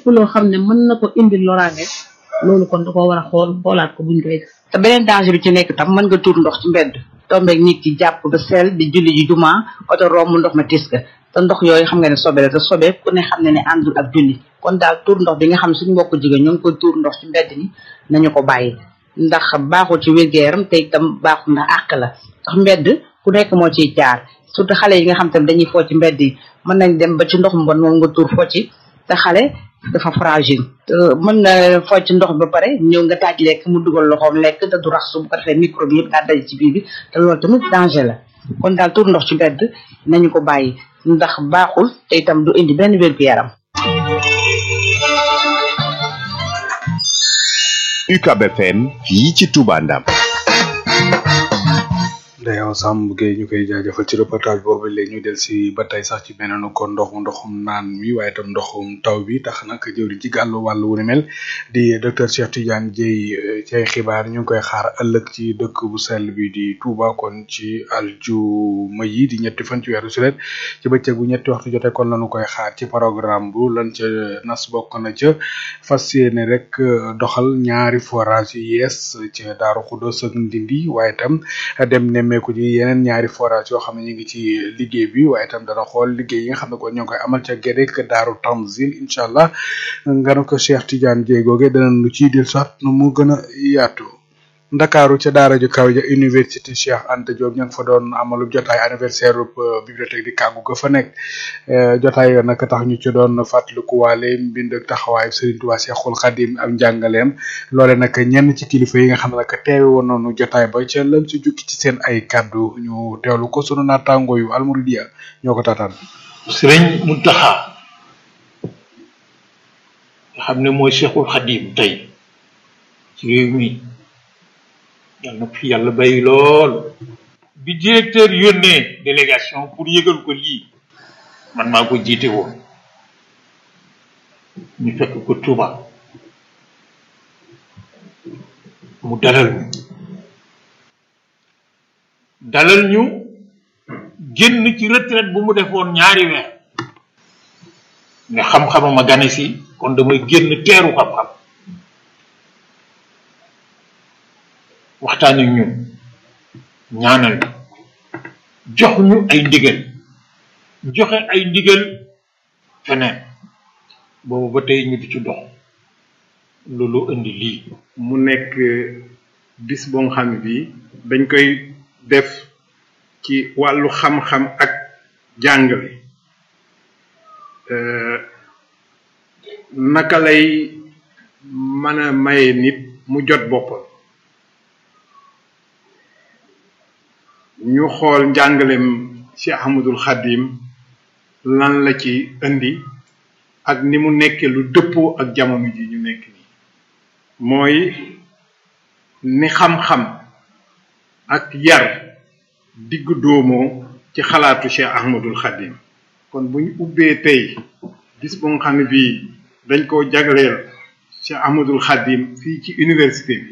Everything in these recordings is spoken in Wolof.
loo xam ne mën na ko indi loraange loolu kon da ko war a xool xoolaat ko buñ koy def te beneen danger bi ci nekk tam mën nga tuur ndox ci mbedd tombeeg nit ki jàpp ba sel di julli ji juma oto romb ndox ma tis ka te ndox yooyu xam nga ne sobe la te sobe ku ne xam ne ne àndul ak julli kon daal tuur ndox bi nga xam suñu mbokk jigéen ñoo ngi koy tuur ndox ci mbedd mi nañu ko bàyyi ndax baaxul ci wér-gu-yaram te itam baaxul ndax àq la ndax mbedd ku nekk moo ciy jaar surtout xale yi nga xam tam dañuy foo ci mbedd yi mën nañ dem ba ci ndox mbon moom nga tuur foo ci te xale dafa fragile mën na foo ci ndox ba pare ñëw nga taaj lekk mu dugal loxoom lekk te du raxsu bu ko defee microbe yëpp daa daj ci biir bi te loolu tamit danger la kon daal tuur ndox ci mbedd nañu ko bàyyi ndax baaxul te itam du indi benn wér-gu-yaram UCAB FM fii ci Touba Ndam Ndeyaw Samb Gueye ñu koy jaajëfal ci reportage boobu léegi ñu del si ba tey sax ci beneen ko ndoxu ndoxum naan mi waaye itam ndoxum taw bi tax nag jëwriñ ci gàllu wàllu wu ni mel di docteur Cheikh Tidiane Dieye ci ay xibaar ñu ngi koy xaar ëllëg ci dëkk bu sell bi di Touba kon ci aljuma yi di ñetti fan ci weeru sulet ci bëccëg bu ñetti waxtu jotee kon lañu koy xaar ci programme bu lan ca nas bokk na ca fas yéene rek doxal ñaari forage yu yees ca Daaru Xudoos ak Ndindi waaye itam dem nemmeeku ji yeneen ñaari forage yoo xam ne ñu ngi ci liggéey bi waaye itam dana xool liggéey yi nga xam ne kon ñoo ngi koy amal ca Gédek Daaru Tanzil incha allah nga ne ko Cheikh Tidiane Dieye googe dana lu ciy dil sax nu mu gën a yaatu ndakaaru ca daara ju kaw ja université Cheikh Anta Diop ña ngi fa doon amalu jotaay anniversaire bibliothèque di kàggu ga fa nekk jotaay yo nag tax ñu ci doon fàttaliku waale mbind ak taxawaayu Serigne Touba Cheikhul Khadim ak njàngaleem loole nag ñenn ci kilifa yi nga xam ne nag teewe woon nañu jotaay ba ca lan ci jukki ci seen ay kàddu ñu teewlu ko sunu naataango yu almuridiya ñoo ko taataan Serigne Mountakha nga xam ne mooy Cheikhul Khadim tey ci réew mi yàlla na fi yàlla bay lool bi directeur yónnee délégation pour yëgal ko lii man maa ko jiite woon ñu fekk ko Touba mu dalal ñu dalal ñu génn ci retraite bu mu defoon ñaari weer ne xam-xamama gane si kon damay génn teeru xam-xam waxtaan ak ñun ñaanal jox ñu ay ndigal joxe ay ndigal feneen boobu ba tey ñu di ci dox loolu indi lii mu nekk bis boo nga xam ne bii dañ koy def ci wàllu xam-xam ak jàngale naka lay mën a maye nit mu jot boppam ñu xool njàngalem ci Ahmadul Xadim lan la ci indi ak ni mu nekkee lu dëppoo ak jamono ji ñu nekk nii mooy ni xam-xam ak yar diggu doomoo ci xalaatu Cheikh Ahmadul Xadim kon bu ñu ubbee tey bis bu nga xam ne bii dañ koo jagleel Cheikh Ahmadul Xadim fii ci université bi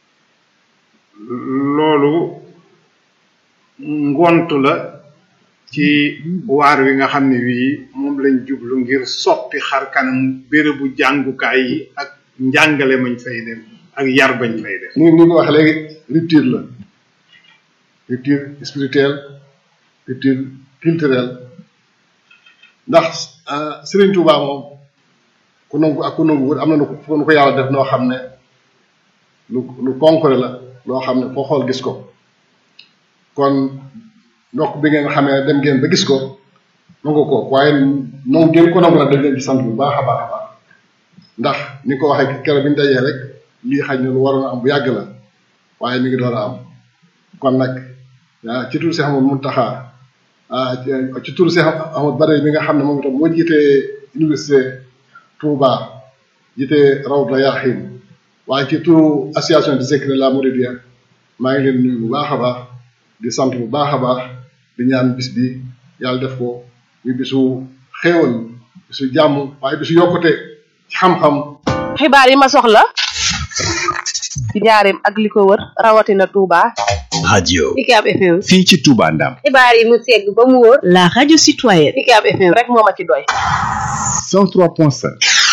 loolu ngont la ci waar wi nga xam ne wii moom lañ jublu ngir soppi xar kanam bérébu jàngukaay yi ak njàngale mañ fay def ak yar bañ fay def ni ni ko wax léegi rupture la rupture spirituelle rupture culturelle ndax Serigne Touba moom ku nangu ak ku nangu wut am na fu nu ko yàlla def noo xam ne lu lu concret la loo xam ne foo xool gis ko kon ndokk bi ngeen xamee dem ngeen ba gis ko nangu ko waaye nangu ngeen ko nangu nag dañ leen ci sant bu baax a baax a baax ndax ni ko waxee keroog bi ñu dajee rek lii xaj na lu waroon a am bu yàgg la waaye mi ngi door a am kon nag ci turu Cheikh Amadou Mountakha ci turu Cheikh Amadou Badawi mi nga xam ne moom itam moo jiitee université Touba jiitee Rawdu Rayaahiin waaye ci turu association de Zikr la Mouridiyya maa ngi leen nuyu bu baax a baax di sant bu baax a baax di ñaan bis bi yàlla def ko ñu bisu xéewal bisu jàmm waaye bisu yokkute ci xam-xam. xibaar yi ma soxla ci njaareem ak li ko wër rawatina Touba. radio UCAB FM. fii ci Touba Ndam xibaar yi mu segg ba mu wóor. la radio citoyenne. UCAB FM rek moo ma ci doy. 103.5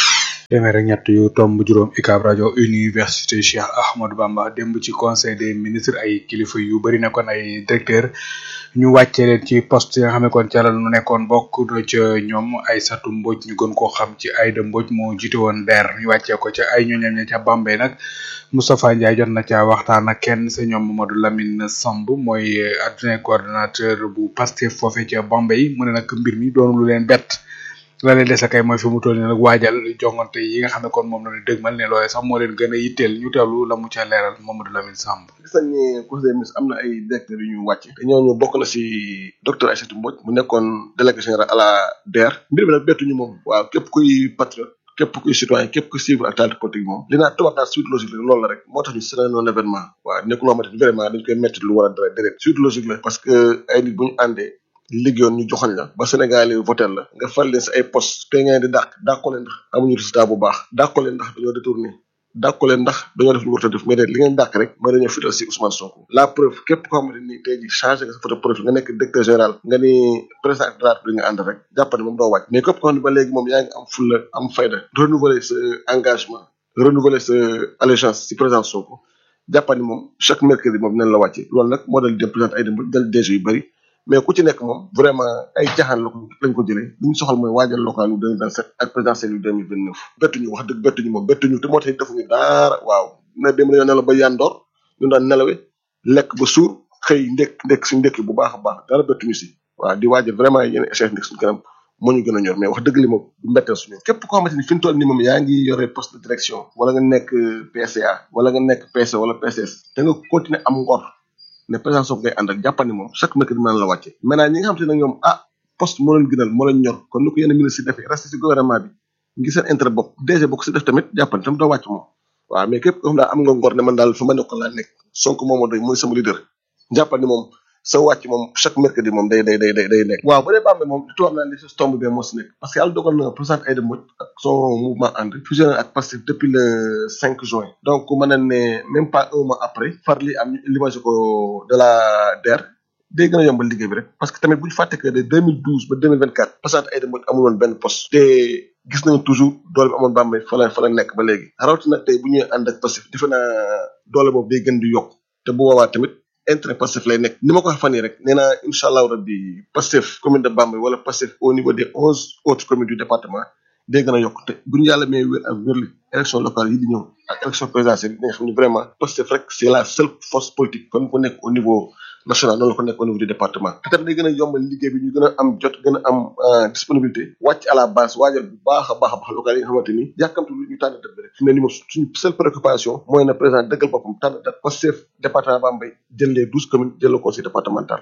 téeméer ak ñett yu tomb juróom UCAB rajo université Cheikh Ahmadou Bamba démb ci conseil des ministres ay kilifa yu bëri nekkoon ay directeur ñu wàcce leen ci poste yi nga xam ne kon ca la ñu nekkoon bokk na ca ñoom Aïssatou Mbodj ñu gën koo xam ci Aïda Mbodj moo jiite woon DER ñu wàccee ko ca ay ñooñam ña ca Bambey nag Moustapha Ndiaye jot na ca waxtaan ak kenn sa ñoom Mamadou Lamine Samb mooy adjoint coordonnateur bu Pastef foofe ca Bambey mu ne nag mbir mi doonu lu leen bett la leen dese kay mooy fi mu toll nii nag waajal jongante yi nga xam ne kon moom la ñu dëgmal ne loolee sax moo leen gën a yitteel ñu teewlu la mu ca leeral Mamadou Lamine Samb. gis nañ ne conseil des ministres am na ay directeurs yu ñu wàcc te ñooñu bokk na si docteur Aïssatou Mbodj mu nekkoon délégué général à la DER mbir mi nag bettuñu moom waaw képp kuy patriote képp kuy citoyen képp kuy suivre actualité politique moom li naa tubaab daal suite logique la loolu la rek moo tax ñu c'est un événement waaw nekkul loo xamante ni vraiment dañ koy métti lu war a dara déedéet suite logique la parce que ay nit bu ñu àndee liggéeyoon ñu joxoñ la ba Sénégal yi voté la nga fal leen si ay poste te ngeen di dàq dàqoo leen ndax amuñu résultat bu baax dàqoo leen ndax dañoo détourné dàqoo leen ndax dañoo def lu war a def mais de li ngeen dàq rek mooy dañoo fital si Ousmane Sonko la preuve képp koo xamante ni tey ji changé nga sa photo profil nga nekk directeur général nga ni président de la République nga ànd rek jàppane moom doo wàcc mais képp koo xam ne ba léegi moom yaa ngi am fulla am fayda renouveler sa engagement renouveler sa allégeance si président Sonko jàppani moom chaque mercredi moom dinañ la wàcce loolu nag moo dal dem président ay dem dal DG yu bëri mais ku ci nekk moom vraiment ay caaxaan la ko lañ ko jëlee li ñu soxal mooy waajal local yu 2027 ak présidentiel yu 2029 bettuñu wax dëgg bettuñu moom bettuñu te moo tax defuñu daara waaw na dem dañoo nelaw ba yandoor ñu daan nelawe lekk ba suur xëy ndekk ndekk si ndekki bu baax a baax dara bettuñu si waaw di waajal vraiment yéen échec nekk suñu kanam moo ñu gën a ñor mais wax dëgg li moom du mbetteel suñu képp koo xamante ni fi mu toll nii moom yaa ngi yore poste de direction wala nga nekk PCA wala nga nekk PC wala PCS da nga continuer am ngor ne président Sonko ngay ànd ak jàppani moom chaque mercredi mën na la wàcce maintenant ñi nga xamante ne nag ñoom ah poste moo leen gënal moo leen ñor comme ni ko yenn ministre yi defee resté si gouvernement bi ngi seen intérêt bopp DG boo ko si def tamit jàppani tam doo wàcc moom waaw mais képp koo xam daal am nga ngor ne man daal fa ma nekkoon laa nekk Sonko moom moo doy mooy sama leader jàppani moom sa wàcc moom chaque mercredi moom day day day day day nekk waaw bu dee Bambey moom li tubaab naan li si tombe bien moo si nekk parce que yàlla dogal na président Aïda Mbodj ak son mouvement ànd fusionné ak Pastef depuis le 5 juin donc mën na ne même pas un mois après far li am limage ko de la DER day gën a yombal liggéey bi rek parce que tamit bu ñu fàtte que de 2012 ba 2024 président Aïda Mbodj amul woon benn poste te gis nañu toujours doole bi amoon Bambey fa la fa la nekk ba léegi rawatina tey bu ñuy ànd ak Pastef defe naa doole boobu day gën di yokk te bu boobaa tamit intérêt Pastef lay nekk ni ma ko waxee fan yii rek nee naa incha allahu rabbi Pastef commune de Bambey wala Pastef au niveau des onze autres communes du département day gën a yokk te bu ñu yàlla may wér ak wérli élection locale yi di ñëw ak élection présidentielle yi nga xam ne vraiment Pastef rek c'est la seule force politique comme ko nekk au niveau national noonu la ko nekk au niveau du département te tamit day gën a yombal liggéey bi ñu gën a am jot gën a am disponibilité wàcc à la base waajal bu baax a baax a baax local yi nga xamante ni yàkkamtu lu ñu tànn date bi rek fi mu ne ni moom suñu seule préoccupation mooy na président dëggal boppam tànn date Pastef département Bambey jël les douze communes jël le conseil départemental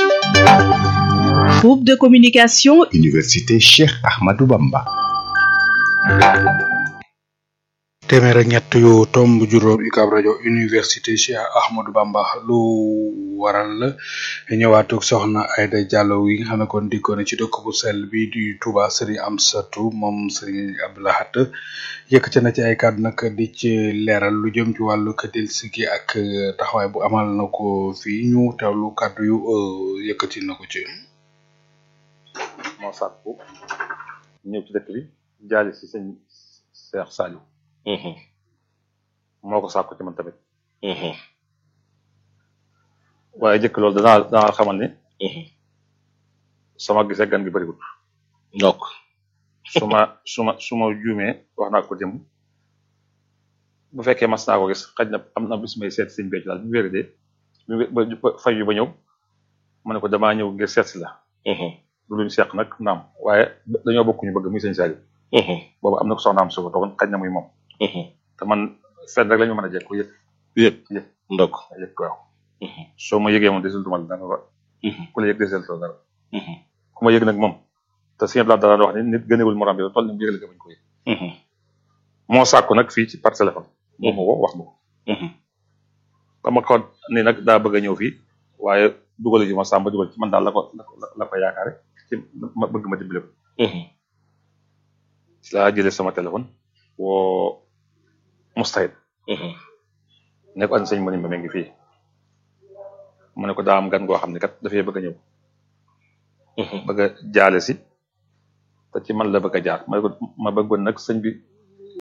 Groupe de communication Université Cheikh Ahmadou Bamba. téeméer ak ñett yu tomb juróom UCAB rajo université Cheikh Ahmadou Bamba lu waral la ñëwaatug soxna Aïda Diallo yi nga xam ne kon dikkoon na ci dëkk bu sell bi di Touba Serigne Amsatou moom Serigne Abdoulahat yëkkati na ci ay kàddu nag di ci leeral lu jëm ci wàllu këdil sigi ak taxawaay bu amal na ko fii ñu teewlu kàddu yu yëkkati na ko ci. moo sàkku ñëw ci dëkk bi jaali si sëñ Cheikh Saliou moo ko sàkku ci man tamit waaye jëkk loolu danaa danaa xamal ni sama gisee gan gi bëriwul donc su ma su ma su ma juumee wax naa ko jëm bu fekkee mas naa ko gis xaj na am na bis may seet sëñ becc daal bu wéri de ba fay yu ba ñëw ma ne ko damaa ñëw ngir seet si la lu luñ seq nag naam waaye dañoo bokk ñu bëgg muy sëñ Saliou boobu am na ko soxnaam su ko toogoon xaj na muy moom te man fenn rek la ñu mën a jekk yëg yëg yëg ndok yëg waaw soo ma yëgee moom desul dumal dara ku la yëg desul to dara ku ma yëg nag moom te sëñ Abdoulaye dara wax ni nit gënewul morom bi toll ni mu yëgale ko bañ ko yëg moo sàkku nag fii ci par téléphone moo ma ko wax ma ko ba ma ko ni nag daa bëgg a ñëw fii waaye dugal ji ma sàmba dugal ci man daal la ko la ko yaakaare ci ma bëgg ma dimbale ko ci laa jëlee sama téléphone woo mustahid ne ko an sëñ mëni ma ngi fii mu ne ko daa am gan goo xam ne kat dafay bëgg a ñëw bëgg a jaale si te ci man la bëgg a jaar ma ne ko ma bëggoon nag sëñ bi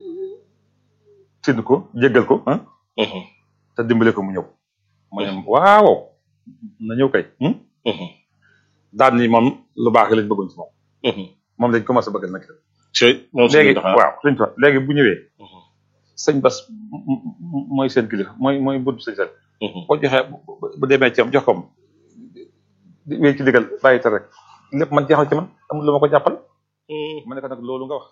sédd ko jéggal ko ah te dimbale ko mu ñëw mu ne waaw na ñëw kay daan ni moom lu baax lañ bëggoon ci moom moom lañ commencé bëgg nag moom léegi waaw sëñ Tuubaa léegi bu ñëwee sëñ Bas m- m- mooy seen kilifa mooy mooy bunt sëñ sel boo joxee bu- bu demee ci am jox ko am di wéy ci digal bàyyi te rek lépp man jeexal ci man amul lu ma ko jàppal ma ne ko nag loolu nga wax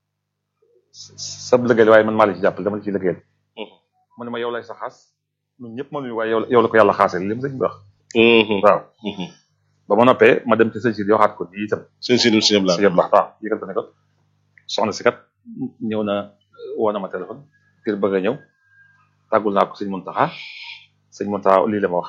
sab liggéey waaye man maa la ci jàppal dama la ci liggéeyal mu ne ma yow lay sa xaas ñun ñëpp mënuñu waaye yow la yow la ko yàlla xaasee li mu sëñ bi wax waaw ba ma noppee ma dem ci sëñ si waxaat ko nii itam sëñ si sëñ Abdou Lahad sëñ Abdou Lahad waaw yëgal ko ne ko soxna si kat ñëw na woo na ma téléphone ngir bëgg a ñëw tàggul naa ko sëñ Muntaxa sëñ Muntaxa lii la ma wax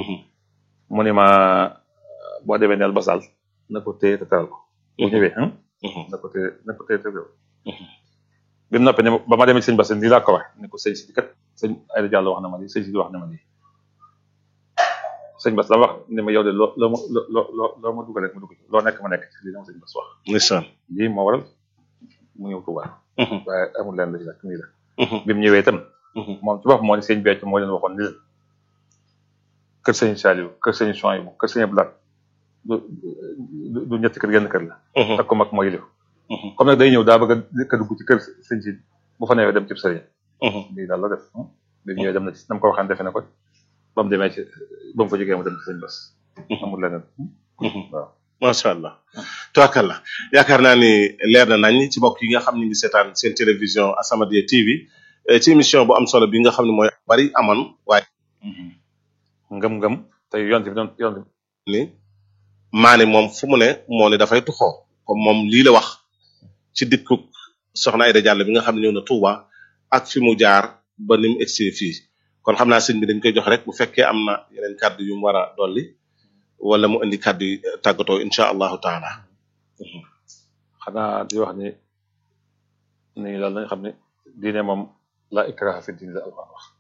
mu ne ma boo demee neel basal na ko téye te teral ko bu ñëwee hein na ko téye na ko téye te teral ko bi mu noppee ne ma- ba ma demee ci sëñ Bass nii laa ko wax ne ko sëñ si kat sëñ Ayda Diallo wax na ma lii sëñ si wax na ma lii sëñ Bass la wax ne ma yow de loo loo ma loo loo loo ma dugal rek ma dugg ci loo nekk ma nekk ci lii la ma sëñ Bass wax ndeysaan lii moo waral mu ñëw Touba waaye amul leen la ci nag nii la bi mu ñëwee itam moom ci bopp moo ne sëñ Béthio moo leen waxoon ni leen kër sëñ Saliou kër sëñ Souhaïbou kër sëñ Abdou Lahad du du du ñetti kër genn kër la ak ko mag moo yilif comme nag day ñëw daa bëgg a ka dugg ci kër sëñ si bu fa newee dem ci sëriñ lii daal la def bi mu ñëwee dem na ci nam ko waxaan defe na ko ba mu demee ci ba mu fa jógee mu dem ci sëñ Bass amul leneen waaw macha allah tubaarkalla yaakaar naa ni leer na nañ ci mbokk yi nga xam ne ngi seetaan seen télévision As-Samadiyya TV eh, ci émission bu am solo bi nga xam ne mooy bari amoon waaye ngëm-ngëm tey yonte bi doon yonte ni maani moom fu mu ne moo ne dafay tuxoo comme moom lii la wax ci dikkuk soxna Aïda Diallo bi nga xam ne ñëw na Touba ak fi mu jaar ba ni mu egsi fii kon xam naa sëñ bi dañ koy jox rek bu fekkee am na yeneen kàddu yu mu war a dolli wala mu indi kàddu yi tàggatoo incha allahu taala xanaa di wax ni ni daal nañ xam ne diine moom la ikraha fi diine la alquran wax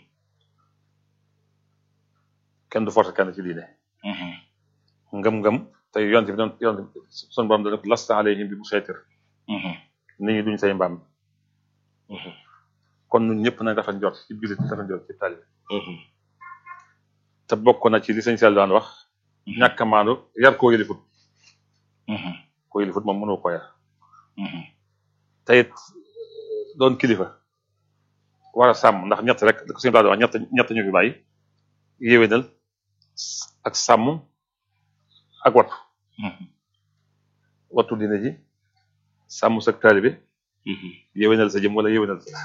kenn du forcer kenn ci diine ngëm-ngëm tey yonte bi doon yonte bi sun borom dana ko lasta alayhim bi musaytir nit ñi duñ say mbaam kon ñun ñëpp nañ dafa njort ci biir dafa njort ci taalibe te bokk na ci li sëñ Sall daan wax ñàkk a maandu yar koo yëlifut koo yëlifut moom mënoo ko yar te it doon kilifa war a sàmm ndax ñett rek da ko sëñ Abdou Lahad wax ñett ñett ñu fi bàyyi yéwénal ak sàmm ak wattu wattu dina ji sàmm sa taalibe yéwénal sa jëm wala yéwénal sa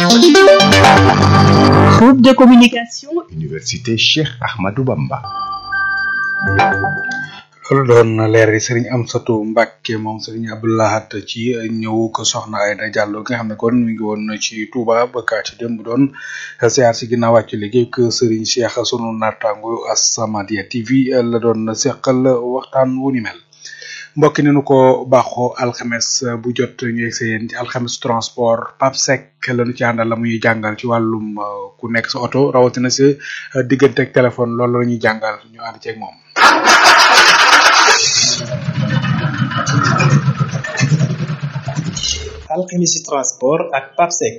Groupe de communication Université Cheikh Ahmadou Bamba. loolu doon leer yi sëriñ Amsatu Mbàkke moom sëriñ Abdou Lahad ci ñëw ko soxna Aïda Diallo nga xam ne kon mi ngi woon ci Touba ba kaa ci démb doon siyaar si ginnaaw wàcc liggéey que sëriñ Cheikh sunu naataango As-Samadiyya TV la doon seqal waxtaan wu ni mel mbokk ni nu ko baaxoo alxames bu jot ñu yegg yéen ci alxames transport Pape Seck la ñu ci àndal la muy jàngal ci wàllum uh, ku nekk sa oto rawatina sa uh, diggante ak téléphone loolu la ñuy jàngal ñu ànd ceeg moom. alchimie transport ak papsec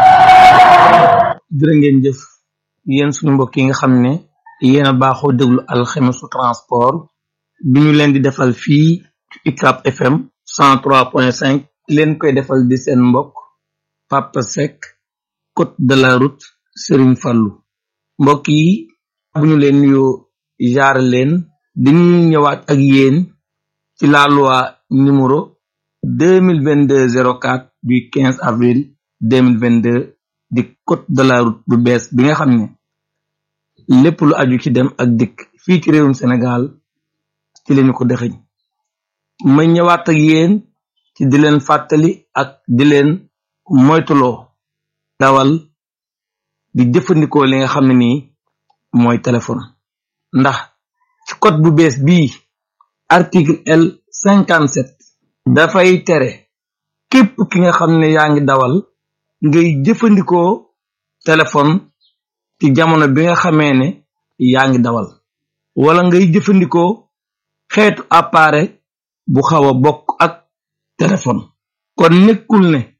jërë ngeen jëf yéen suñu mbokk yi nga xam ne yéen a baaxoo déglu alxemisu transport bi ñu leen di defal fii ci UCAB FM 103.5 leen koy defal di seen mbokk Papa Seck côte de la route Serigne Fallou mbokk yi bu ñu leen nuyoo jaar leen dañuy ñëwaat ak yéen ci la loi numéro 2022 04 du 15 avril 2022 di code de la route bu bees bi nga xam ne lépp lu aju ci dem ak dikk fii ci réewum Sénégal ci lañu ko dexeñ ma ñëwaat ak yéen ci di leen fàttali ak di leen moytuloo dawal di jëfandikoo li nga xam ne nii mooy téléphone ndax ci code bu bees bii article L 57 dafay tere képp ki nga xam ne yaa ngi dawal ngay jëfandikoo téléphone ci jamono bi nga xamee ne yaa ngi dawal wala ngay jëfandikoo xeetu appareil bu xaw a bokk ak téléphone kon nekkul ne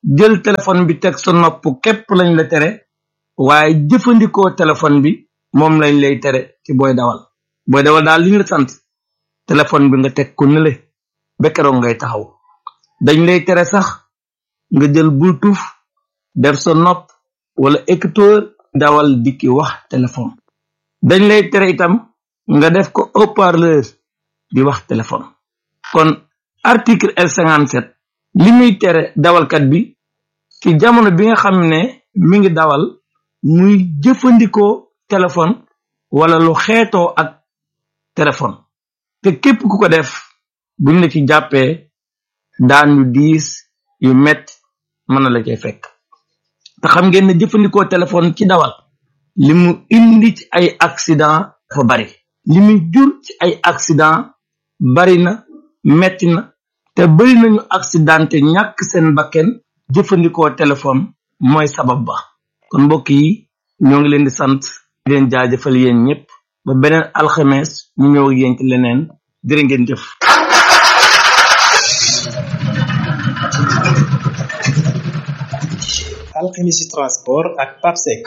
jël téléphone bi teg sa nopp képp lañ la tere waaye jëfandikoo téléphone bi moom lañ lay tere ci booy dawal booy dawal daal li ñu la sant téléphone bi nga teg ko nële ba keroog ngay taxaw dañ lay tere sax nga jël bluetooth def sa nopp wala écouteur dawal dikki wax téléphone dañ lay tere itam nga def ko haut-parleur di wax téléphone kon article L57 li muy tere dawalkat bi ci jamono bi nga xam ne mi ngi dawal muy jëfandikoo téléphone wala lu xeetoo ak téléphone te képp ku ko def buñ la ci jàppee daan yu diis yu metti mën na la cay fekk te xam ngeen ne jëfandikoo téléphone ci dawal li mu indi ci ay accident dafa bari li mu jur ci ay accident bari na metti na te bari nañu accidenté ñàkk seen bakken jëfandikoo téléphone mooy sabab ba kon mbokk yi ñoo ngi leen di sant di leen jaajëfal yéen ñëpp ba beneen alxames ñu ñëw ak yéen ci leneen jërë ngeen jëf alchimie transport ak papsec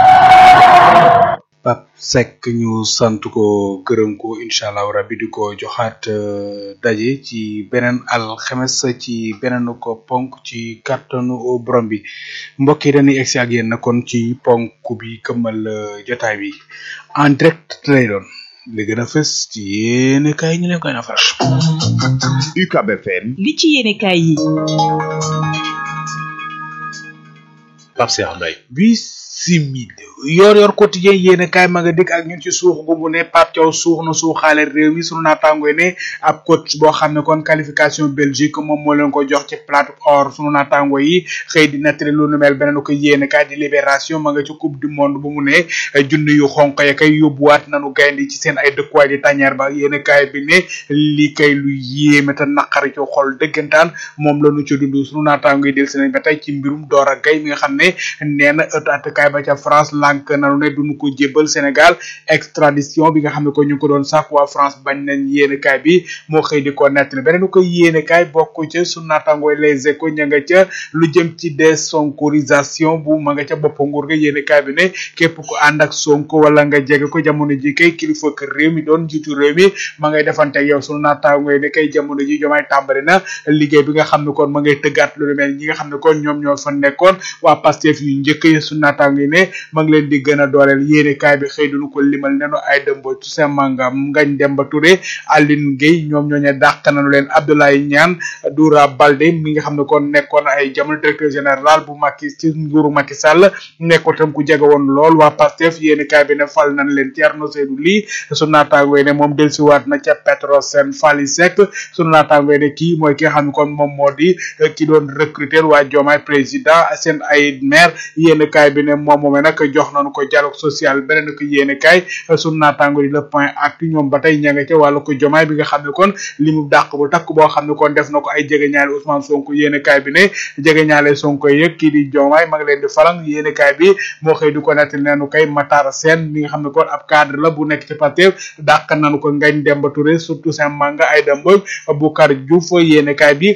Pape Seck ñu sant ko gërëm ko incha allah rabbi di ko joxaat euh, daje ci beneen alxemes ci beneen ko ponk ci kàttanu borom bi mbokk yi dañuy egsi ak yéen na kon ci ponk bi këmmal euh, jotaay bi en direct lay doon li gën a fës ci yéene kaay ñu leen koy na faral. UCAB FM li ci yéene kaay yi Pape Cheikh Mbaye bisimila yor yor quotidien yéen kaay ma nga dikk ak ñun ci suux gu mu ne Pape Thiaw suux na suuxaale réew mi sunu naataangoy ne ab coach boo xam ne kon qualification Belgique moom moo leen ko jox ci plate or sunu naataango yi xëy di nettali lu nu mel beneen ko yéen kaay di libération ma nga ci coupe du monde bu mu ne junni yu xonq ya kay yóbbuwaat nanu gaynde ci seen ay dëkkuwaay di tàññeer ba yéen kaay bi ne lii kay lu yéeme te naqari ci xol dëggantaan moom la nu ci dund sunu naataango yi del si nañ ba tey ci mbirum Dora Gaye mi nga xam ne nee na ëtt attakaay ba ca France lànk nanu ne duñu ko jébbal Sénégal extradition bi nga xam ne ko ñu ngi ko doon sax waa France bañ nañ yéene kaay bi moo xëy di ko nettali beneen ko yéene kaay bokk ca su naatangooy les échos ña nga ca lu jëm ci désonkorisation bu ma nga ca bopp nguur ga yéene kaay bi ne képp ku ànd ak Sonko wala nga jege ko jamono ji kay kilifa kër réew mi doon jiitu réew mi ma ngay defante ak yow sunu naatangooy ne kay jamono ji jomaay tàmbali na liggéey bi nga xam ne kon ma ngay tëggaat lu mel ñi nga xam ne kon ñoom ñoo fa nekkoon waa Pastef yu njëkk yi sunu naataango yi ne ma ngi leen di gën a dooleel yéene kaay bi xëy duñu ko limal nenu ay dëmbo Toussaint Manga Ngagne Demba Touré Aline Gueye ñoom ñooñu dàq nañu leen Abdoulaye Niane Doura Baldé mi nga xam ne kon nekkoon ay jamono directeur général bu Macky ci nguuru Macky Sall nekkoon tam ku jege woon lool waa Pastef yéene kaay bi ne fal nañ leen Thierno Seydou Ly sunu naataango yi ne moom dellusiwaat na ca Petrosen Fally Seck sunu naataango yi ne kii mooy ki nga xam ne kon moom moo di ki doon recruter waa Diomaye président seen ay maire yéene kaay bi ne moom moomee nag jox nañu ko dialogue social beneen ko yéene kaay sunu naataango yi le point actu ñoom ba tey ña nga ca wàllu ko jomaay bi nga xam ne kon li mu dàq bu takk boo xam ne kon def na ko ay jege ñaale Ousmane Sonko yéene kaay bi ne jege ñaale Sonko yëg kii di jomaay ma ngi leen di falang yéene kaay bi moo xëy di ko nettali neenu kay Matar Sène mi nga xam ne kon ab cadre la bu nekk ci Pastef dàq nañu ko Ngagne Demba Touré surtout Saint Manga ay Mbodj Boucar Diouf yéene kaay bi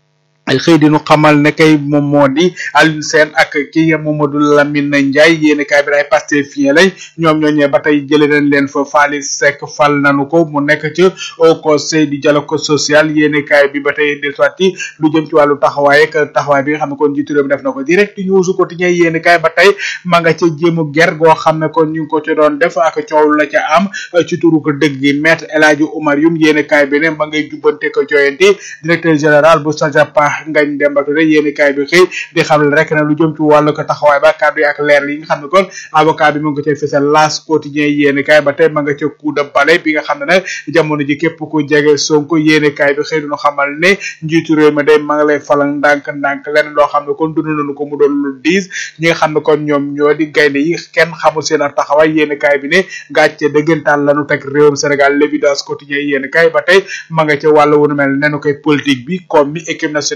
ay xëy di nu xamal ne kay moom moo di Alioune Sène ak kii Mamadou Lamine Ndiaye yéeni kaay bi ay Pastefien lañ ñoom ñooñee ba tey jëlee nañ leen fa Faly Seck fal nañu ko mu nekk ci au conseil du dialogue social yéeni kaay bi ba tey del soit ci lu jëm ci wàllu taxawaay ak taxawaay bi nga xam ne kon jiitu réew mi def na ko direct news quotidien yéeni kaay ba tey ma nga ca jéemu ger goo xam ne kon ñu ngi ko ci doon def ak coow la ca am ci turu ko dëgg gi maître El Hadji Oumar Youm yéeni kaay bi ne ma ngay jubbante ko joyanti directeur général bu Sajapa ngañ Demba Touré yéeni kaay bi xëy di xam rek ne lu jëm ci wàllu ko taxawaay ba kàddu yi ak leer yi nga xam ne kon avocat bi mu ngi ko cay fësal las quotidien yéeni kaay ba tey ma nga ca coup de balai bi nga xam ne nag jamono ji képp ku jege Sonko yéeni kaay bi xëy duñu xamal ne njiitu réew mi day ma nga lay falal ndànk ndànk leneen loo xam ne kon dund nañu ko mu doon lu diis ñi nga xam ne kon ñoom ñoo di gaynde yi kenn xamul seen ak taxawaay yéeni kaay bi ne gàcce dëggantaan lañu teg réewum Sénégal l'évidence quotidien yéeni kaay ba tey ma nga ca wàllu wunu mel nenu koy politique bi comme mi équipe nationale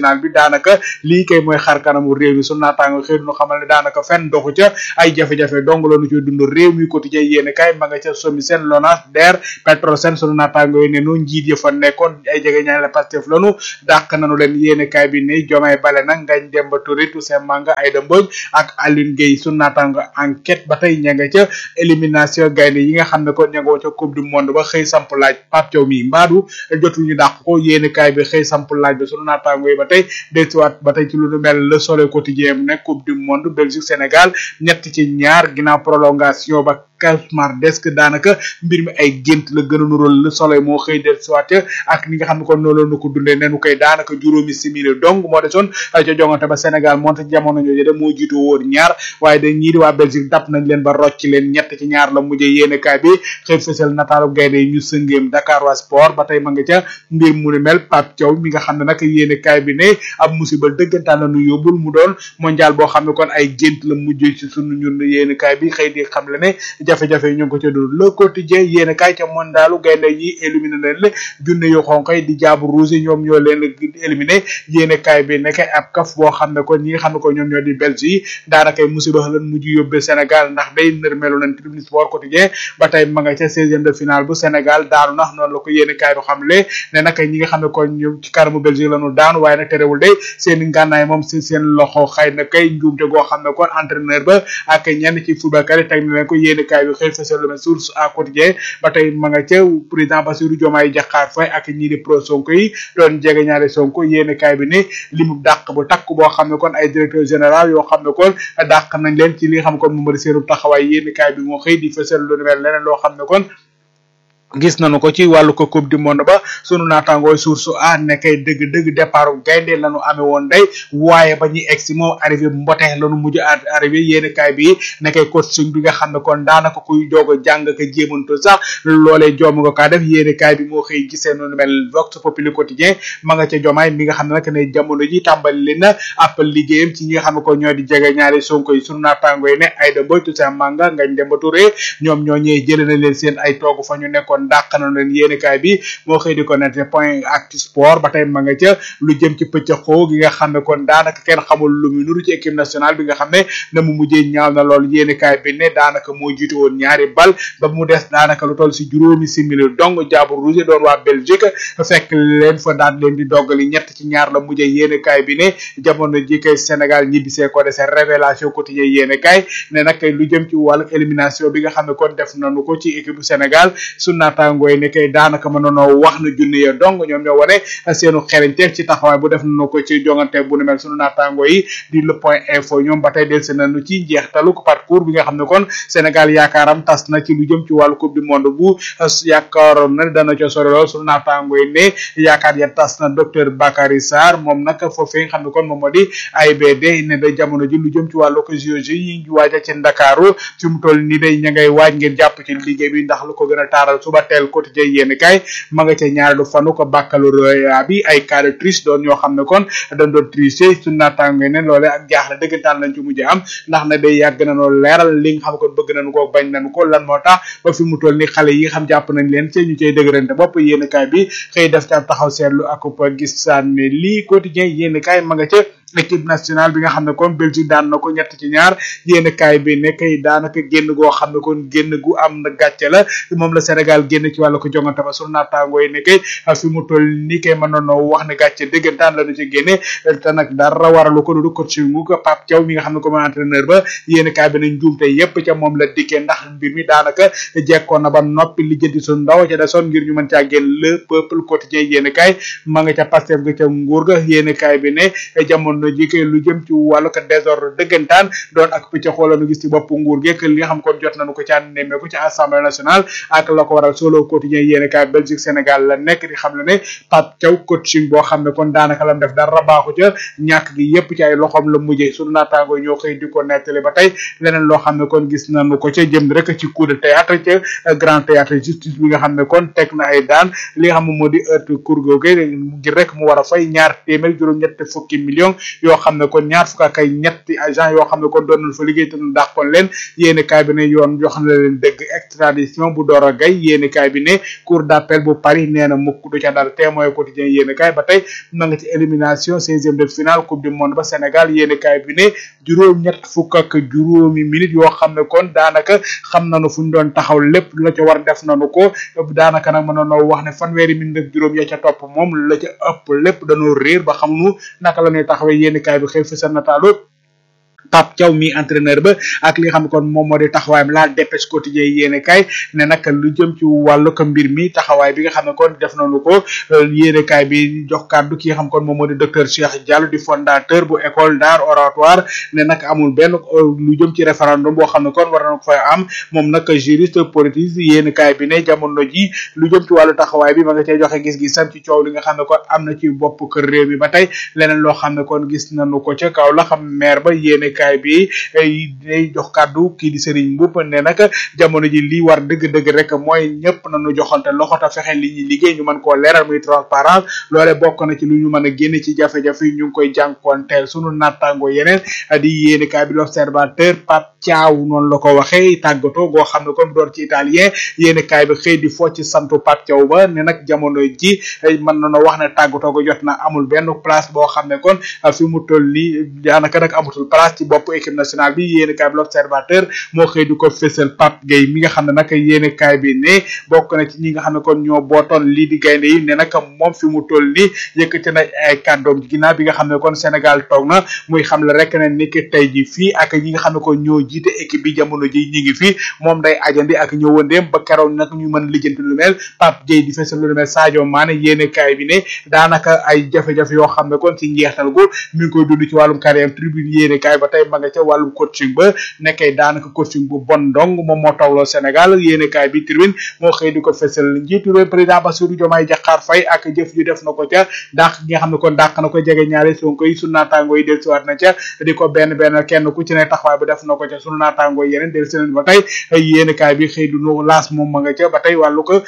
national bi daanaka lii kay mooy xar kanamu réew mi sunu naataango xëy nu xamal ne daanaka fenn doxu ca ay jafe-jafe dong la nu ci dund réew mi quotidien yéene kay ma nga ca somi seen lonage der Petrosen sunu naataango yi ne nu njiit ya fa nekkoon ay jege ñaan la Pastef lanu dàq nanu leen yéene kay bi ne Diomaye Bale nag Ngagne Demba Touré Toussaint Manga Aïda Mbodj ak Aline Gueye sunu naataango enquête ba tey ña nga ca élimination gaynde yi nga xam ne kon ña nga ca coupe du monde ba xëy samp laaj Pape Thiaw mi mbaadu jotul ñu dàq ko yéene kaay bi xëy samp laaj bi sunu naataango yi ba tey dellusiwaat ba tey ci lu nu mel le soleil quotidien mu nekk coupe du monde Belgique Sénégal ñett ci ñaar ginnaaw prolongation ba Kasmar desk daanaka mbir mi ay gént la gën a nural le soleil moo xëy del siwaat ak ni nga xam ne kon noonu la ko dundee nenu koy daanaka juróomi simili dong moo desoon ca jongante ba Sénégal moonte jamono jooju de moo jiitu woon ñaar waaye da ñii di waa Belgique dab nañ leen ba rocc leen ñett ci ñaar la mujjee yéene kaay bi xëy fësal nataalu gaynde yi ñu sëngeem Dakar waa sport ba tey ma nga ca mbir mu ni mel Pape Thiaw mi nga xam ne nag yéene kaay bi ne ab musiba dëggantaan la nu yóbbul mu doon mondial boo xam ne kon ay gént la mujjee ci sunu ñun yéene kaay bi xëy di xam le ne jafe-jafe yi ñu ngi ko ca dund le quotidien yéen kaay ca mondalu gaynde yi éliminé leen le junne yu xonk yi di jaabu rouge ñoom ñoo leen éliminé yéen kaay bi nekk ab kaf boo xam ne kon ñi nga xam ne ko ñoom ñoo di belge yi daanaka musiba lan mujj yóbbee Sénégal ndax day nërmelu nañ tribune sport quotidien ba tey ma nga ca seizième de finale bu Sénégal daanu nax noonu la ko yéen kaay du xam le ne nag ñi nga xam ne kon ñoom ci kanamu belge lañu daanu waaye nag terewul day seen ngànnaay moom si seen loxo xëy na kay njuumte goo xam ne kon entraîneur ba ak ñenn ci footballkat yi teg na leen ko yéen kaay bi xëy fësal lu mel source à quotidien ba tey ma nga ca président Bassirou Diomaye Diakhar Faye ak ñii di pro Sonko yi doon jege ñaari Sonko yéen kaay bi ne li mu dàq bu takk boo xam ne kon ay directeur général yoo xam ne kon dàq nañ leen ci li nga xam ne kon moom di seenu taxawaay yéen kaay bi moo xëy di fësal lu mel leneen loo xam ne kon gis nañu ko ci wàllu ko coupe du monde ba sunu naataangooy source a nekkay dëgg dëgg départ gaynde lañu amee woon day waaye ba ñuy egsi moom arrivé mbote lañu mujj arrivé yéeni kaay bi nekkay coaching bi nga xam ne kon daanaka kuy doog a jàng ka jéemantu sax loolee joom nga kaa def yéeni kaay bi moo xëy gisee noonu mel vox populi quotidien ma nga ca jomaay mi nga xam ne nag ne jamono ji tàmbali li na ab liggéeyam ci ñi nga xam ne ko ñoo di jege ñaari sonko yi sunu naataangooy ne Aïda Mbodj Toussaint Manga Ngagne Demba Touré ñoom ñoo ñëwee jëlee na leen seen ay toogu fa ñu nekkoon kon dàq na leen yéenekaay bi moo xëy di ko nette point actu sport ba tey ma nga ca lu jëm ci pëccëxoo gi nga xam ne kon daanaka kenn xamul lu mu nuru ci équipe nationale bi nga xam ne na mu mujjee ñaaw na lool yéenekaay bi ne daanaka moo jiitu woon ñaari bal ba mu des daanaka lu toll si juróomi simili dong jaabu rouge doon waa Belgique fekk leen fa daan leen di doggali ñett ci ñaar la mujjee yéenekaay bi ne jamono ji kay Sénégal ñibbisee ko dese révélation quotidien yéenekaay ne nag lu jëm ci wàllu élimination bi nga xam ne kon def nañu ko ci équipe bu Sénégal su naataangoo yi ne kay daanaka mën nanoo wax na junne ya dong ñoom ñoo wane seenu xereñteef ci taxawaay bu def nañu ko ci jongante bu nu mel sunu naataangoo yi di le point info ñoom ba tey delsi nañu ci njeextalu parcours bi nga xam ne kon Sénégal yaakaaram tas na ci lu jëm ci wàllu coupe du monde bu yaakaaroon na dana ca sori lool sunu naataangoo yi ne yaakaar ya tas na docteur Bakary Sarr moom nag foofee nga xam ne kon moom moo di AIBD ne da jamono ji lu jëm ci wàllu ko JOJ yi ñu waaja ci Ndakaaru fi mu toll ni day ña ngay waaj ngeen jàpp ci liggéey bi ndax lu ko gën a taaral suba teel quotidien yéen kay ma nga ca ñaareelu fanu ko baccalauréat bi ay cas de triche doon ñoo xam ne kon dañ doon tricher su naataango ne loole ak jaaxle dëggantaan lañ ci mujj am ndax na day yàgg na noo leeral li nga xam kon bëgg nañu ko bañ nañu ko lan moo tax ba fi mu toll ni xale yi xam jàpp nañ leen ci ñu cay dëgërante bopp yéen kay bi xëy def ca taxaw seetlu ak gis saan ne lii quotidien yéen kay ma nga ca équipe nationale bi nga xam ne kon Belgique daan na ko ñett ci ñaar yéen kaay bi ne kay daanaka génn goo xam ne kon génn gu am na gàcce la moom la Sénégal génn ci wàllu ko jongante ba sunu naataangoo yi ne kay fi mu toll ni kay mën nañoo wax ne gàcce dëggantaan la ñu ci génne te nag dara waralu ko du coach mu ko Pape Thiaw mi nga xam ne comme entraîneur ba yéen kaay bi nañ njuumte yépp ca moom la dikkee ndax mbir mi daanaka jekkoon na ba noppi li jëndi su ndaw ca desoon ngir ñu mën caa génn le peuple quotidien yéen kaay ma nga ca Pastef ga ca nguur ga yéen kaay bi ne jamono no ji kay lu jëm ci wàllu ko désordre dëggantaan doon ak pëcc xoolanu gis ci bopp nguur geek li nga xam kon jot nañu ko ci ànd nemmeeku ci assemblée nationale ak la ko waral solo quotidien yéene kaay Belgique Sénégal la nekk di xam ne ne Pape Thiaw coaching boo xam ne kon daanaka lam def dara baaxu ca ñàkk gi yépp ci ay loxoom la mujjee sunu naataango ñoo xëy di ko nettali ba tey leneen loo xam ne kon gis nañu ko ca jëm rek ci coup de théâtre ca grand théâtre justice bi nga xam ne kon teg na ay daan li nga xam ne moo di heure cour googe ngir rek mu war a fay ñaar téeméer juróom-ñett fukki millions yoo xam ne kon ñaar fukk ak ay ñetti agent yoo xam ne kon doon nañ fa liggéey te ñu dàqoon leen yéeni kaay bi ne yoon jox na leen dëgg extradition bu Doro Gaye yéeni kaay bi ne cour d'appel bu Paris nee na mukk du ca dara témoin quotidien yéeni kaay ba tey ma nga ci élimination seizième de finale coupe du monde ba Sénégal yéeni kaay bi ne juróom ñett fukk ak juróomi minutes yoo xam ne kon daanaka xam nañu fu ñu doon taxaw lépp la ca war def nañu ko daanaka nag mën nañoo wax ne fanweeri minute ak juróom ya ca topp moom la ca ëpp lépp dañoo réer ba xamuñu naka la ñuy taxawee yéeni kaay bi xëy fi sa nataalu Pape Thiaw mi entraîneur ba ak li nga xam ne kon moom moo di taxawaayam la dépêche quotidien yéene kaay ne nag lu jëm ci wàllu ko mbir mi taxawaay bi nga xam ne kon def nañu ko yéene kaay bi jox kàddu ki nga xam kon moom moo di docteur Cheikh Diallo di fondateur bu école d'art oratoire ne nag amul benn lu jëm ci référendum boo xam ne kon war na ko fay am moom nag juriste politique yéene kaay bi ne jamono ji lu jëm ci wàllu taxawaay bi ma nga cay joxe gis-gisam ci coow li nga xam ne kon am na ci bopp kër réew mi ba tey leneen loo xam ne kon gis nañu ko ca kaw la xam maire ba yéene kaay bi day jox kàddu kii di Serigne Mboup ne nag jamono ji lii war dëgg-dëgg rek mooy ñëpp nañu joxante loxo ta fexe li ñuy liggéey ñu mën koo leeral muy transparence loole bokk na ci lu ñu mën a génne ci jafe-jafe yi ñu ngi koy jànkoonteel sunu nattango yeneen di yéene kaay bi l'observateur Pape Thiaw noonu la ko waxee tàggatoo goo xam ne kon doon ci italien yéene kaay bi xëy di fo ci santu Pape Thiaw ba ne nag jamono ji mën nañoo wax ne tàggatoo go jot na amul benn place boo xam ne kon fi mu toll nii daanaka nag amatul place ci bopp équipe nationale bi yéene kaay bi l'observateur moo xëy di ko fésal Pape Gueye mi nga xam ne nag yéene kaay bi ne bokk na ci ñi nga xam ne kon ñoo bootoon lii di gaynde yi ne nag moom fi mu toll nii yëkkati na ay kàddoom ginnaaw bi nga xam ne kon Sénégal toog na muy xam le rek ne ni ki tey ji fii ak ñi nga xam ne kon ñoo jiite équipe bi jamono ji ñi ngi fii moom day ajandi ak ñëwandeem ba keroog nag ñu mën lijjanti lu mel Pape Gueye di fésal lu mel Sadio Mané yéene kaay bi ne daanaka ay jafe-jafe yoo xam ne kon ci njeextal gu mi ngi koy dund ci wàllum carrière tribune yéene kaay ba tey ma nga ca wàllum coaching ba nekkee daanaka coaching bu bon dong moom moo tawloo Sénégal yéene kaay bi tribune moo xëy di ko fésal njiitu réew président Bassirou Diomaye Diakhar Faye ak jëf ju def na ko ca dàq gi nga xam ne kon dàq na ko jege ñaari Sonko yi sunu naataango yi del siwaat na ca di ko benn benn kenn ku ci ne taxawaay bu def na ko ca sunu naataango yi yeneen del si ba tey yéene kaay bi xëy du nu laas moom ma nga ca ba tey wàllu ko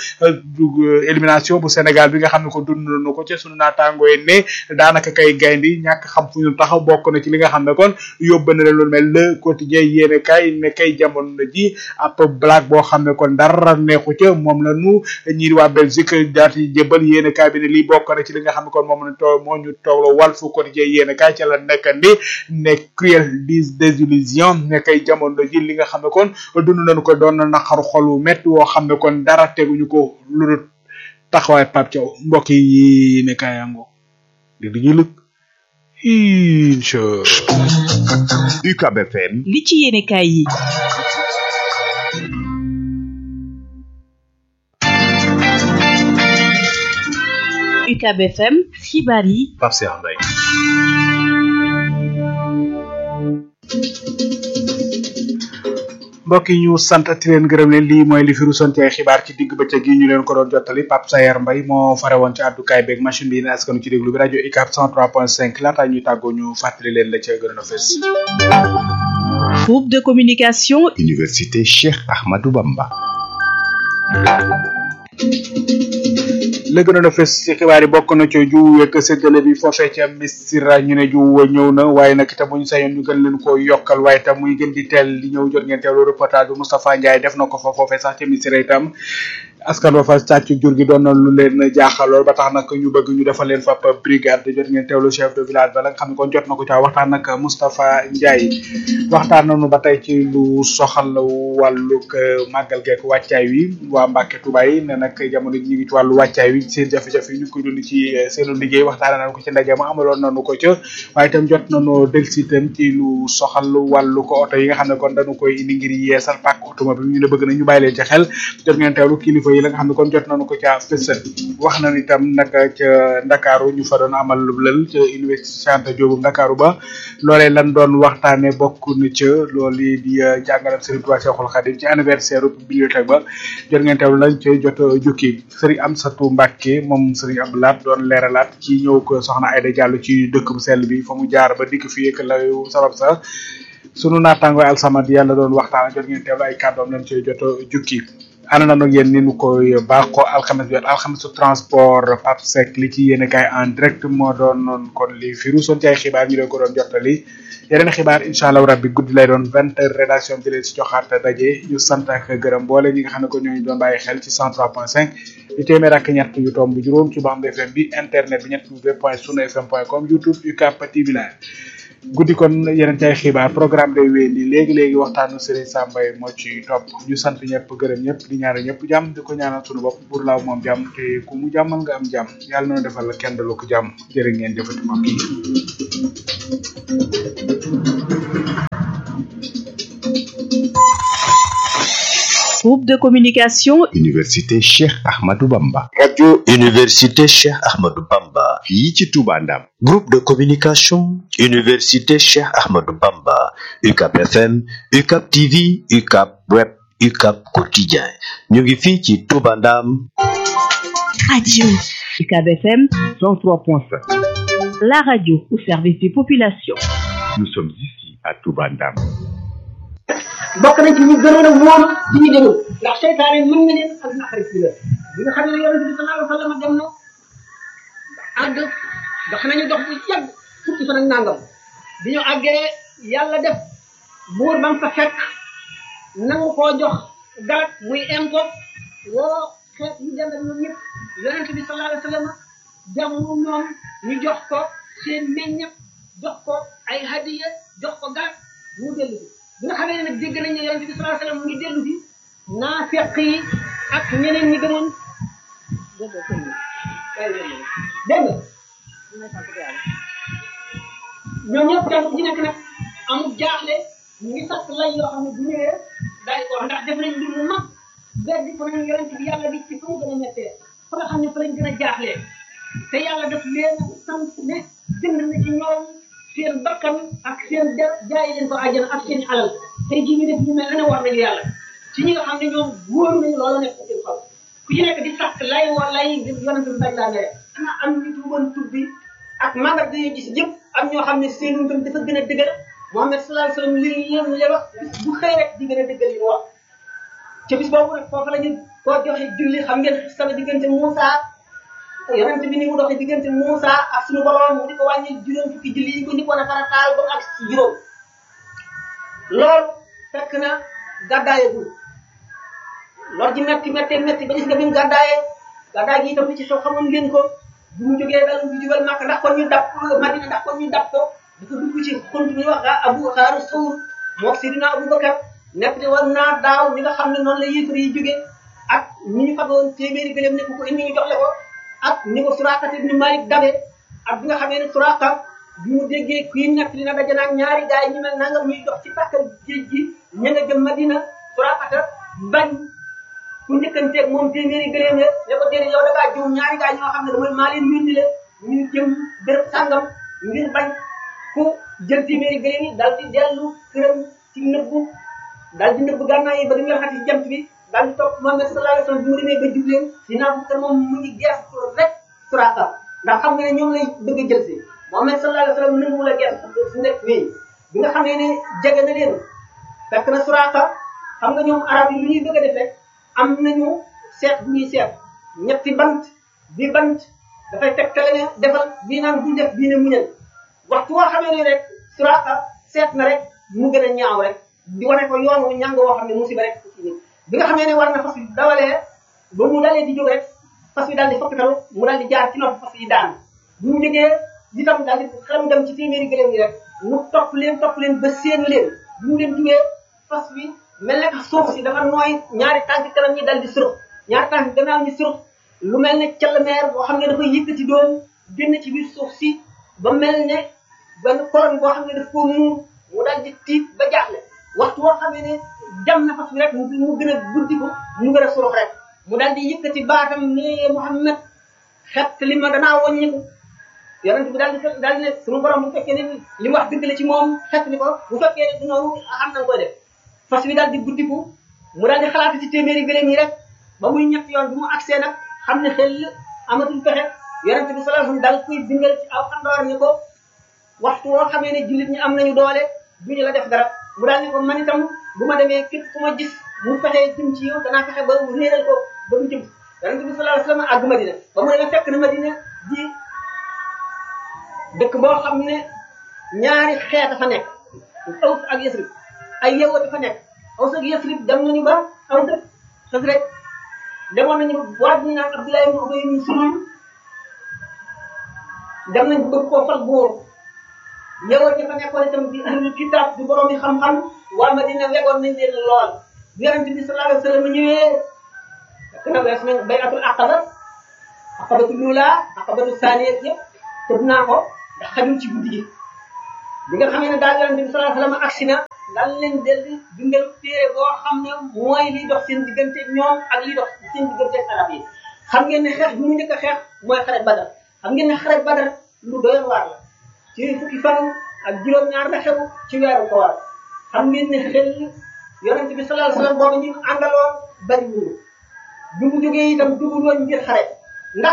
élimination bu Sénégal bi nga xam ne ko dund na ko ca sunu naataango yi ne daanaka kay gayndi ñàkk xam fu ñu taxaw bokk na ci li nga xam ne kon yóbbu na leen lu mel le quotidien yéene kay ne kay jamono ji ab blague boo xam ne kon dara neexu ca moom la nu ñii waa Belgique daal di jëbal yéene kay bi ne lii bokk na ci li nga xam ne kon moom la too moo ñu toogloo Walf quotidien yéene kay ca la nekkandi ne cruel dis désillusion ne kay jamono ji li nga xam ne kon dund nañu ko doon na naqaru xolu métti woo xam ne kon dara teguñu ko lu dul taxawaay Pape Thiaw mbokk yi ne kayango di di ñu lëg incha UCAB FM li ci yéene kaay yi UCAB FM xibaar yi Pape Cheikh Mbaye mbokk yi ñu sant ti leen gërëm leen lii mooy li fi rusoon ci ay xibaar ci digg bëccëg yi ñu leen ko doon jottali Pape Sayer Mbaye moo fare woon ci àddukaay beeg machine bi ne askanu ci déglu bi rajo UCAB 103.5 laata ñuy tàggoo ñu fàttali leen la ca gën a fës groupe de communication Université Cheikh Ahmadou Bamba la gënoon a fës ci xibaar yi bokk na ci jiw yeeg séddale bi foofee ca Missirah ñu ne jiw wa ñëw na waaye nag itam bu ñu sañoon ñu gën leen ko yokkal waaye itam muy gën di teel di ñëw jot ngeen teewlu reportage bi Moustapha Ndiaye def na ko fa foofee sax ca Missirah itam askan wa fa sàcc jur gi doon na lu leen jaaxal lool ba tax nag ñu bëgg ñu defal leen fa brigade jot ngeen teewlu chef de village ba la nga xam ne kon jot na ko caa waxtaan nag Moustapha Ndiaye waxtaan nañu ba tey ci lu soxal wàllug màggal geek wàccaay wi waa Mbàkke Tuubaa yi ne nag jamono ji ñu ngi ci wàllu wàccaay wi seen jafe-jafe yi ñu koy dund ci seenu liggéey waxtaan nañu ko ci ndaje ma amaloon nañu ko ca waaye itam jot nañu delsi itam ci lu soxal wàllu ko oto yi nga xam ne kon dañu koy indi ngir yeesal pàkk automobile ñu ne bëgg na ñu bàyyi leen ci xel jot ngeen teewlu kilifa yi la nga xam ne kon jot nañu ko ca fësal wax nañu itam nag ca Ndakaaru ñu fa doon amal lu lël ca université Cheikh Anta Diop Ndakaaru ba loolee lan doon waxtaane bokk na ca loolu di jàngalam Serigne Touba Cheikhoul Khadim ci anniversaire bibliothèque ba jot ngeen teewlu lañ ca jot jukki Serigne Amsatou Mbacke moom Serigne Abdoulaat doon leeralaat ci ñëw ko soxna Aïda Diallo ci dëkk bu sell bi fa mu jaar ba dikk fi yëkk la sabab sa sunu naataango alsamad yàlla doon waxtaan jot ngeen teewlu ay kàddoom lañ cay jot jukki ànd nañu ak yéen ni nu koy baaxoo alxames bi alxames su transport Pape Seck li ci yéen kaay en direct moo doon noonu kon li fi ruusoon ci ay xibaar ñu leen ko doon jottali yeneen xibaar incha allah rabbi guddi lay doon vingt heures rédaction bi leen si joxaat daje ñu sant ak gërëm boole ñi nga xam ne ko ñooñu doon bàyyi xel ci 103.5 di téeméer ak ñett yu tomb juróom ci bande FM bi internet bi ñett w point sunu fm point com youtube UCAP TV live guddi kon yeneen ci ay xibaar programme day wéy ni léegi léegi waxtaanu Serigne Sambay moo ci topp ñu sant ñëpp gërëm ñëpp di ñaanal ñëpp jàmm di ko ñaanal sunu bopp pour laaw moom jàmm te ku mu jàmmal nga am jàmm yàlla na defal la kenn dalu ko jàmm jërë ngeen jëfati mbokk yi. Groupe de communication Université Cheikh Ahmadou Bamba. Radio Université Cheikh Ahmadou Bamba. fii ci Touba Ndam. Groupe de communication Université Cheikh Ahmadou Bamba. UCAP FM, UCAP TV, UCAP Web, UCAP Quotidien. ñu ngi fii ci Touba Ndam. Radio UCAB FM 103.5. la radio au service des populations. Nous sommes ici à Touba Ndam. bokk nañ ci ñu gënoon a moom ci ñu demul ndax seytaane mën na leen ak naqari ci la bi nga xam ne yonente bi sallallahu alayhi wa sallam dem na àgg dox nañu dox bu yàgg fukki fan ak nangam bi ñu àggee yàlla def buur ba mu fa fekk nangu koo jox garab muy impo woo xeet ñu dem ak ñoom ñëpp yonente bi sallallahu alayhi wa sallam jamu ñoom ñu jox ko seen meññam jox ko ay hadiya jox ko garab mu dellu bi nga xamee ne nag dégg nañ ne yonente bi sallallahu alayhi wasallam mu ngi dellu si naafeq yi ak ñeneen ñi gëmoon dégg nga ñoom ñëpp kenn ku ci nekk nag amul jaaxle ñu ngi sax lay yoo xam ne bu ñëwee daal di ko wax ndax def nañ mbir mu mag beddi ko nañ yonente bi yàlla bi ci fu mu gën a mettee fa nga xam ne fa lañ gën a jaaxlee te yàlla daf leen sant ne jënd na ci ñoom seen bakkan ak seen der jaay leen ko àjjana ak seen alal tey jii ñu def ñu mel ne war nañu yàlla ci ñi nga xam ne ñoom wóoru nañu loolu nekk seen xol ku ci nekk di sàkk lay wa lay yonent bi bañ laa mere ana am nit yu woon tubbi ak mandat dañuy gis yëpp am ñoo xam ne seen ngëm dafa gën a dëgër Muhammad sallallahu alayhi wasallam li yéen li wax bu xëy rek di gën a dëggal li mu wax ca bis boobu nag foofu la ñu koo joxe julli xam ngeen sama diggante Moussa yonent bi ni mu doxee diggante Moussa ak suñu borom mu di ko wàññi juróom fukki julli yi ko njëkkoon a farataal ba ak ci juróom loolu fekk na gàddaayagul lor ji metti metti metti ba gis nga bi mu gàddaayee gàddaay gi itam li ci xew xamoon ngeen ko bu mu jógee dal bu jubal Màkka ndax kon ñu dab Madina ndax kon ñu dab ko dafa dugg ci xunt bi wax Abu Xaaru Sawr mook Sidina Abubakar nekk te war naa daaw ñi nga xam ne noonu la yéefar yi jógee ak ni ñu fagoon téeméeri gëléem ne ku ko indi ñu jox la ko ak ni ko Suraaqa ibn Malik dabe ak bi nga xamee ne Suraaqa bi mu déggee kuy nekk dina daje naag ñaari gaay ñu mel nangam ñuy dox ci tàkkal géej gi ña nga jëm Madina Suraaqa bañ ku njëkkanteeg moom téeméeri gëléem ya ne ko déedéet yow da ngaa jiw ñaari gaay ñoo xam ne damay maa leen yónni la ñu jëm béréb sàngam ngir bañ ku jël téeméeri gëléem yi dal di dellu këram ci nëbbu dal di nëbbu gànnaay yi ba di nga xati ci jant bi daal di topp Muhammad sallallahu alayhi wasallam bi mu demee ba jubleen si naa bu moom mu ngi gees rek Suraaqa ndax xam nga ne ñoom lay bëgg a jël si Muhammad sallallahu alayhi wasallam nangu la gees su nekk nii bi nga xamee ne jege na leen fekk na Suraaqa xam nga ñoom arab yi lu ñuy bëgg a def rek am nañu seet bu ñuy seet ñetti bant bi bant dafay tegtale ne defal bii naan bu def bii ne muñal waxtu woo xamee ne rek Suraaqa seet na rek mu gën a ñaaw rek di wane ko yoon wu ñàng woo xam ne musiba rek ci nit bi nga xamee ne war na fas yi dawalee ba mu dalee di jóg rek fas yi daal di fokkatalu mu daal di jaar ci nopp fas yi daan bu mu jógee itam daal di xelam dem ci téeméeri gëléem yi rek mu topp leen topp leen ba seen leen bu mu leen jugee fas bi mel ne que suuf si dafa nooy ñaari tànk kanam ñi daal di surux ñaari tànk gannaaw ñi surux lu mel ne calmeer boo xam ne dafa yëkkati doon génn ci biir suuf si ba mel ne benn koron boo xam ne daf koo muur mu daal di tiit ba jaaxle waxtu woo xam ne jam na fas bi rek mu gën a guddi ko mu gën a surux rek mu daal di yëkkati baatam ne Muhammad xet li ma danaa wàññiku yonent bi daal di daal di ne suñu borom bu fekkee ne li mu wax dëgg la ci moom xet ni ko bu fekkee ne du noonu xam na nga koy def fas bi daal di guddiku mu daal di xalaat ci téeméeri gëléem yi rek ba muy ñett yoon bi mu agsee nag xam ne xel amatul pexe yonent bi sallallahu alayhi wasallam daal koy bindal ci aw xandoor ni ko waxtu woo xamee ne jullit ñi am nañu doole duñu la def dara mu daal ni ko man itam bu ma demee képp ku ma gis mu fexee jëm ci yow danaa fexe ba mu réeral ko ba mu jëm yonente bi sallallahu alayhi wasallam àgg Madina ba mu demee fekk na Madina di dëkk boo xam ne ñaari xeet fa nekk Aws ak Yasrib ay yewwa dafa nekk Aws ak Yasrib dem nañu ba aw dëkk xës rek demoon nañu waa bu ñu naan Abdoulaye ibn Ubay ibn Sulul dem nañ bëgg koo fal buur yewwa dafa nekkoon itam di ahlul kitab di borom yi xam-xam waa Madina wegoon nañ leen lool bi yonente bi sallallahu alayhi wasallam ñëwee fekk na wees nañ bayatul aqaba aqabatu lula aqabatu saaniya yëpp tëb naa ko ndax xajul ci guddi gi bi nga xamee ne daal yonente bi sallallahu alayhi wasallam agsi na daal leen del di bindal téere boo xam ne mooy liy dox seen diggante ñoom ak liy dox seen diggante ak arab yi xam ngeen ne xeex bi mu njëkk a xeex mooy xare badar xam ngeen ne xare badar lu doyoon waar la ci fukki fan ak juróom-ñaar la xew ci weeru koor xam ngeen ne xel yonente bi sallallahu alayhi wasallam boobu ñu àndaloon bari wuñu bi mu jógee itam dugul woon ngir xare ndax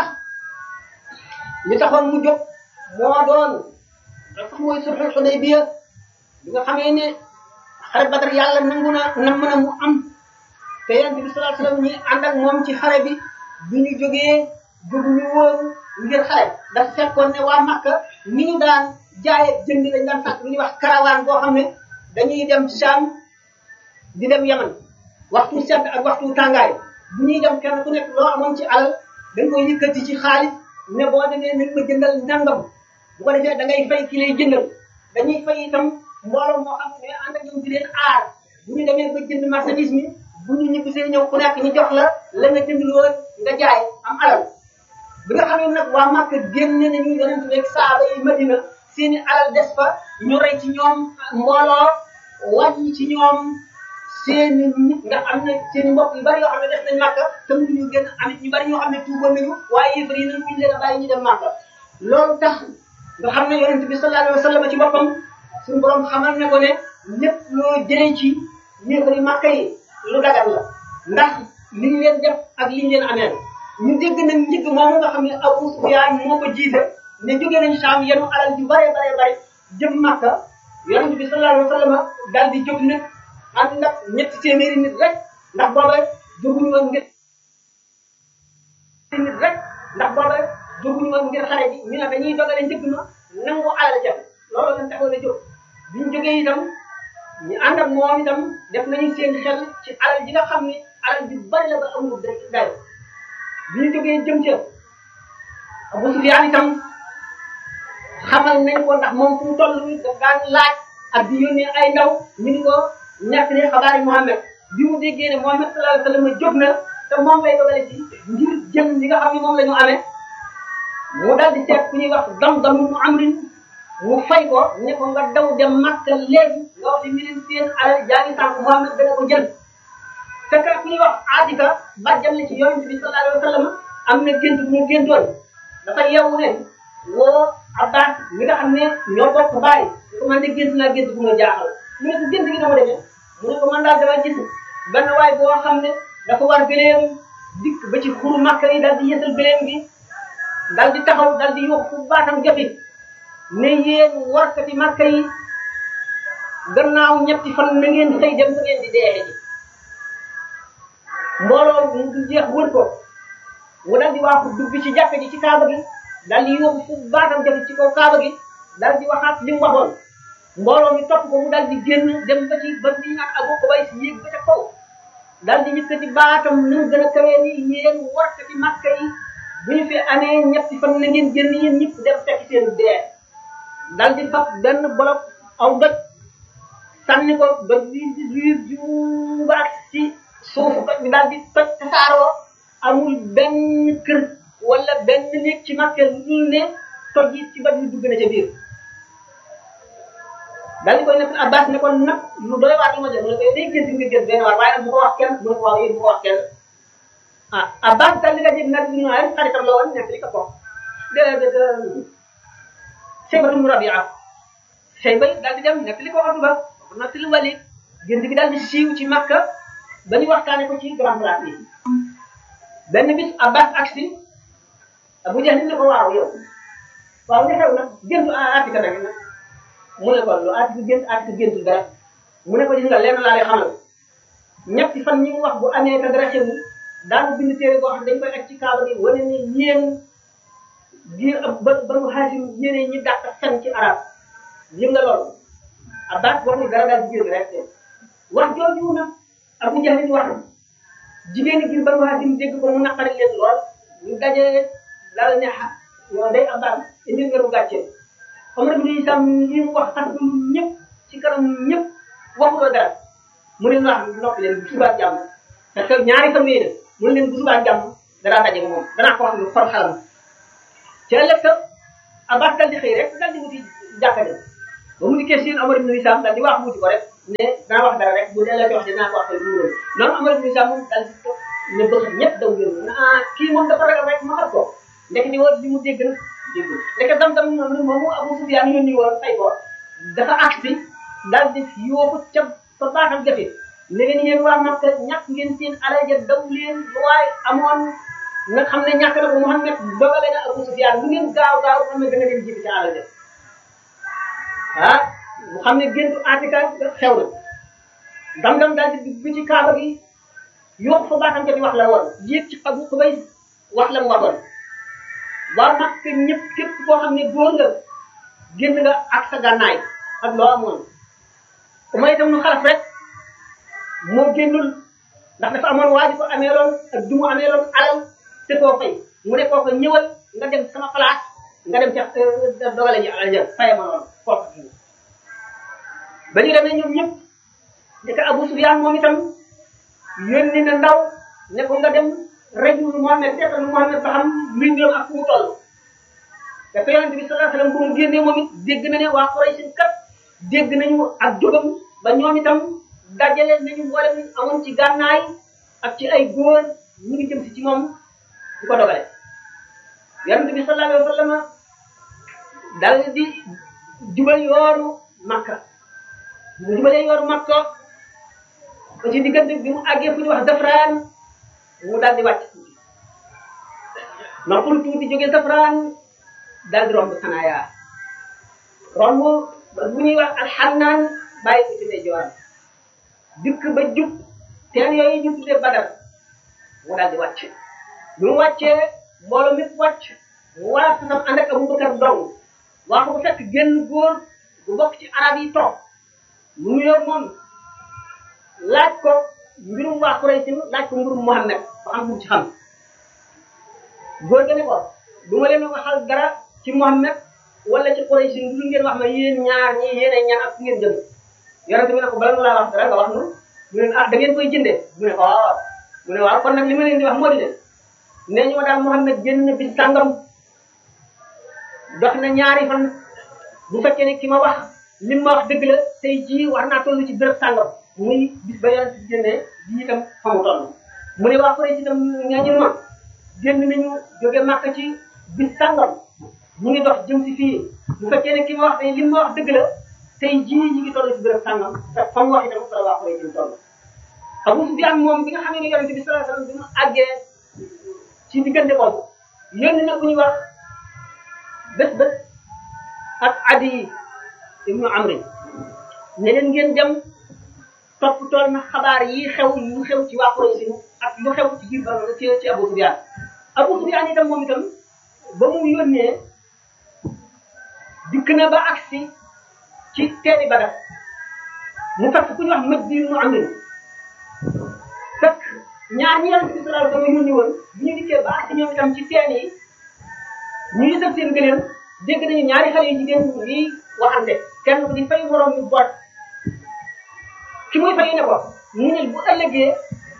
li taxoon mu jóg moo doon dafa mooy sulhul Hudaybiya bi nga xamee ne xare Badar yàlla nangu na nam na mu am te yonent bi sallallahu alayhi wasallam ñi ànd ak moom ci xare bi bi ñu jógee jóguñu woon ngir xare dafa fekkoon ne waa Makka ni ñu daan jaay ak jënd lañ daan fàtt lu ñuy wax karawaan boo xam ne dañuy dem Sham di dem Yaman waxtu sedd ak waxtu tàngaay bu ñuy dem kenn ku nekk loo amoon ci alal dañ koy yëkkati ci xaalis ne boo demee nañ ma jëndal nangam bu ko defee da ngay fay ki lay jëndal dañuy fay itam mbooloo moo xam ne ànd ak ñoom di leen aar bu ñu demee ba jënd marchandise mi bu ñu ñibbisee ñëw ku nekk ñu jox la la nga jënd lool nga jaay am alal bi nga xam ne nag waa Màkka génne nañu yonent rek saaba yi Madina seeni alal des fa ñu rey ci ñoom mbooloo wàññi ci ñoom seeni nit nga am na seeni mbokk yu bari yoo xam ne def nañ Màkka te mënuñu gën amit ñu bari ñoo xam ne tuuboon nañu waaye yëfar yi nañ ñu leen a bàyyi ñu dem Màkka loolu tax nga xam ne yonent bi sallallahu alayhi wa sallam ci boppam suñu borom xamal ne ko ne lépp loo jëlee ci yëfari Màkka yi lu dagal la ndax li ñu leen def ak li ñu leen ameel ñu dégg nañ njëgg moomu nga xam ne Abu Sufyaan moo ko jiite ne jóge nañ Saam yenu alal ju bare bare bare jëm Màkka yonent bi sallallahu alayhi wa sallam daal di jóg nag ànd nag ñetti téeméeri nit rek ndax booba jóguñu woon ngir nit rek ndax booba jóguñu woon ngir xare ji ñu ne dañuy dogale njëgg ma nangu alal ja loolu lañ taxoon a jóg bi ñu jógee itam ñu ànd ak moom itam def nañu seen xel ci alal ji nga xam ne alal ji bari la ba amul dayo bi ñu jógee jëm ca Abu Sufyaan itam xamal nañ ko ndax moom fu mu toll daf daan laaj ak di yónnee ay ndaw ñu ni ko nekk ne xabaari Muhammad bi mu déggee ne Muhammad sallallahu alayhi wasallam jóg na te moom lay dogale ci ngir jël li nga xam ne moom la ñu amee mu dal di seet ku ñuy wax dam-dam mu amrin mu fay ko ne ko nga daw dem Makka léegi nga wax ni leen seen alal jaa ngi sànq Muhammad dana ko jël fekk ku ñuy wax Atika bàjjal la ci yonent bi sallallahu alayhi wasallam am na gént bu mu géntoon dafa yeewu ne woo Abbas mi nga xam ne ñoo bokk bàyyi ko man de gént naa gént bu ma jaaxal mu ne ko gént gi dama demee mu ne ko man daal dama gis benn waay boo xam ne dafa war gëleem dikk ba ci xuru Makka yi daal di yësal gëleem gi daal di taxaw daal di yóbbu fu baatam joxe ne yéen warkati Makka yi gannaaw ñetti fan na ngeen xëy dem fa ngeen di dee ji mbooloo mu du jeex wër ko mu daal di waaxu dugg ci jàkka ji ci kaaba gi daal di yóbbu fu baatam joxe ci kaw kaaba gi daal di waxaat li mu waxoon mbooloo mi topp ko mu daal di génn dem ba ci ba li naan Abu Qubays yéeg ba ca kaw daal di yëkkati baatam na mu gën a kawee ni yéen warkati Makka yi bu ñu fi amee ñetti fan na ngeen génn yéen ñëpp dem fekk seen dee daal di fab benn bolok aw doj sànni ko doj bi di riir juubaat ci suufu doj bi daal di toj tasaaroo amul benn kër wala benn néeg ci Makka lu dul ne toj yi ci doj bi dugg na ca biir daal di koy nekk Abbas ne ko nag lu doy waar li ma jël mu ne ko day gént nga gént benn waar waaye nag bu ko wax kenn mu ne ko wax yéen bu ko wax kenn ah Abbas daal di nga jël nag ñu naan xaritam la woon nekk li ko ko de de de Shaybatu mu Rabia Shayba daal di dem nekk li ko Utba nekk li Walid gént gi daal di siiw ci Makka ba ñu waxtaane ko ci grand place yi benn bis Abbas aksi Abu Jahl ne ko waaw yow waaw li xew nag géntu Atika nag mu ne ko lu Atika gént Atika géntu dara mu ne ko gis nga lenn laa lay xamal ñetti fan ñi mu wax bu amee te dara xew daanu bind téere boo xam dañ koy ak ci kaaba bi wane ne yéen biir ba banu xaasim yéene ñi dàq fen ci arab yëg nga loolu abbas waxul dara daal di jël rek wax jooju nag abu jahlin wax jigéen ñi biir banu xaasim dégg ko mu naqari leen lool ñu daje daal ne xa yow day abbas indi nga lu gàcce Omar bin Isam li mu wax tax ñëpp ci kanam ñëpp waxuloo dara mu ne wax noppi leen bu subaa jàmm parce que ñaari fan yii mu ne leen bu subaa jàmm danaa daje moom danaa ko wax lu for xalam ci ëllëg sa Abbas dal di xëy rek dal di wuti jàkka ja ba mu dikkee siin Omar bin Isam dal di wax wuti ko rek ne danaa wax dara rek bu dee la wax dinaa ko wax lu mu noonu Omar bin Isam moom dal di ko ne bëgg ñëpp daw ngeen ah kii moom dafa ragal rek ma xam ko ndek di woon li mu dégg nag dégg ndek dam dam noonu moomu Abu Sufyaan yónni woon fay ko dafa agsi dal di yóbbu ca fa baaxam jafe ne leen yéen waa Makka ñàkk ngeen seen alal ja daw leen lu waaye amoon nga xam ne ñàkk na ko Muhammad dogale na Abu Sufyaan lu ngeen gaaw gaaw xam ne dana leen jibi ca alal ja ah mu xam ne géntu Atika xew na dam dam daal di dugg ci kaaba gi yokk fa baaxam jafe wax la woon yéeg ci Abu Xubays wax la mu waxoon waa Makka ñëpp képp koo xam ne góor nga génn nga ak sa gànnaay ak loo amoon umay itam nu xalaf rek moo génnul ndax dafa amoon waa ji ko ameeloon ak du mu ameeloon alal te koo fay mu ne koo ko ñëwal nga dem sama place nga dem ca dogale ji alal ja faye ma loolu kooku ba ñu demee ñoom ñëpp ndeka Abu Sufyaan moom itam yónni na ndaw ne ko nga dem rajul Muhammad seetal Muhammad ba xam luy mbiram ak fu mu toll te ko yonente bi sallallahu alayhi wasallam bu mu génnee moom it dégg na ne waa Quraysh kat dégg nañu ak jógam ba ñoom itam dajale nañu mboolem ñu amoon ci gànnaay ak ci ay góor ñu ngi jëm si ci moom di ko dogale yonente bi sallallahu alayhi wasallam dal di jubal yoonu Makka mu jubalee yoonu Makka ba ci diggante bi mu àggee fu ñu wax Dafraan mu daal di wàcc tuuti noppul tuuti jóge Dafraan daal di romb Sanaaya romb bu ñuy wax alxannaan bàyyi ko ci ndeyjooram dikk ba jub teen yooyu ñu tuddee Badar mu daal di wàcc bi mu wàccee mbooloo mi wàcc mu war a sanam ànd ak Abubakar dong waa ko bu fekk génn góor bu bokk ci arab yi toog mu nuyoo moom laaj ko mbirum waa Quraysh laaj ko mbirum Muhammad ba xam mu ci xam góor ga ne ko du ma leen waxal dara ci Muhammad wala ci Quraysh lu ngeen wax ma yéen ñaar ñi yéen ay ñaan ak fu ngeen jëm yonente bi ne ko bala nga laa wax dara nga wax nu mu ne ah da ngeen koy jëndee mu ne ko waaw mu ne waaw kon nag li ma leen di wax moo di ne nee ñu ma daal Muhammad génn na bis sàngam dox na ñaari fan bu fekkee ne ki ma wax li ma wax dëgg la tey jii war naa toll ci béréb sàngam muy bis ba yonente bi génnee ji itam fa mu toll mu ne waa Quraysh itam ñaañu ma génn nañu jóge Màkka ci bis sàngam ñu ngi dox jëm si fii bu fekkee ne ki ma wax ne li ma wax dëgg la tey jii ñu ngi toll ci béréb sàngam te fa mu wax itam fa la waa Quraysh ñu toll Abu Sufyaan moom bi nga xam ne yonente bi sallallahu alayhi wasallam bi mu àggee ci diggante boobu yónni na ku ñuy wax bés bés ak Adi ibnu Amri ne leen ngeen dem topp tool na xabaar yi xew yu xew ci waa Quraysh ak lu xew ci biir ba ci ci Abu Sufyaan Abu Sufyaan itam moom itam ba mu yónnee dikk na ba agsi ci teeni Badar mu fekk ku ñu wax mëj bi mu amee fekk ñaar ñi yàlla si sallallahu alayhi wasallam yónni woon bu ñu dikkee ba agsi ñoom itam ci teen yi ñu ngi sëf seen gëléem dégg nañu ñaari xale yu jigéen yi waxante kenn ku di fay moroom yu boot ki muy fay ne ko mu ne bu ëllëgee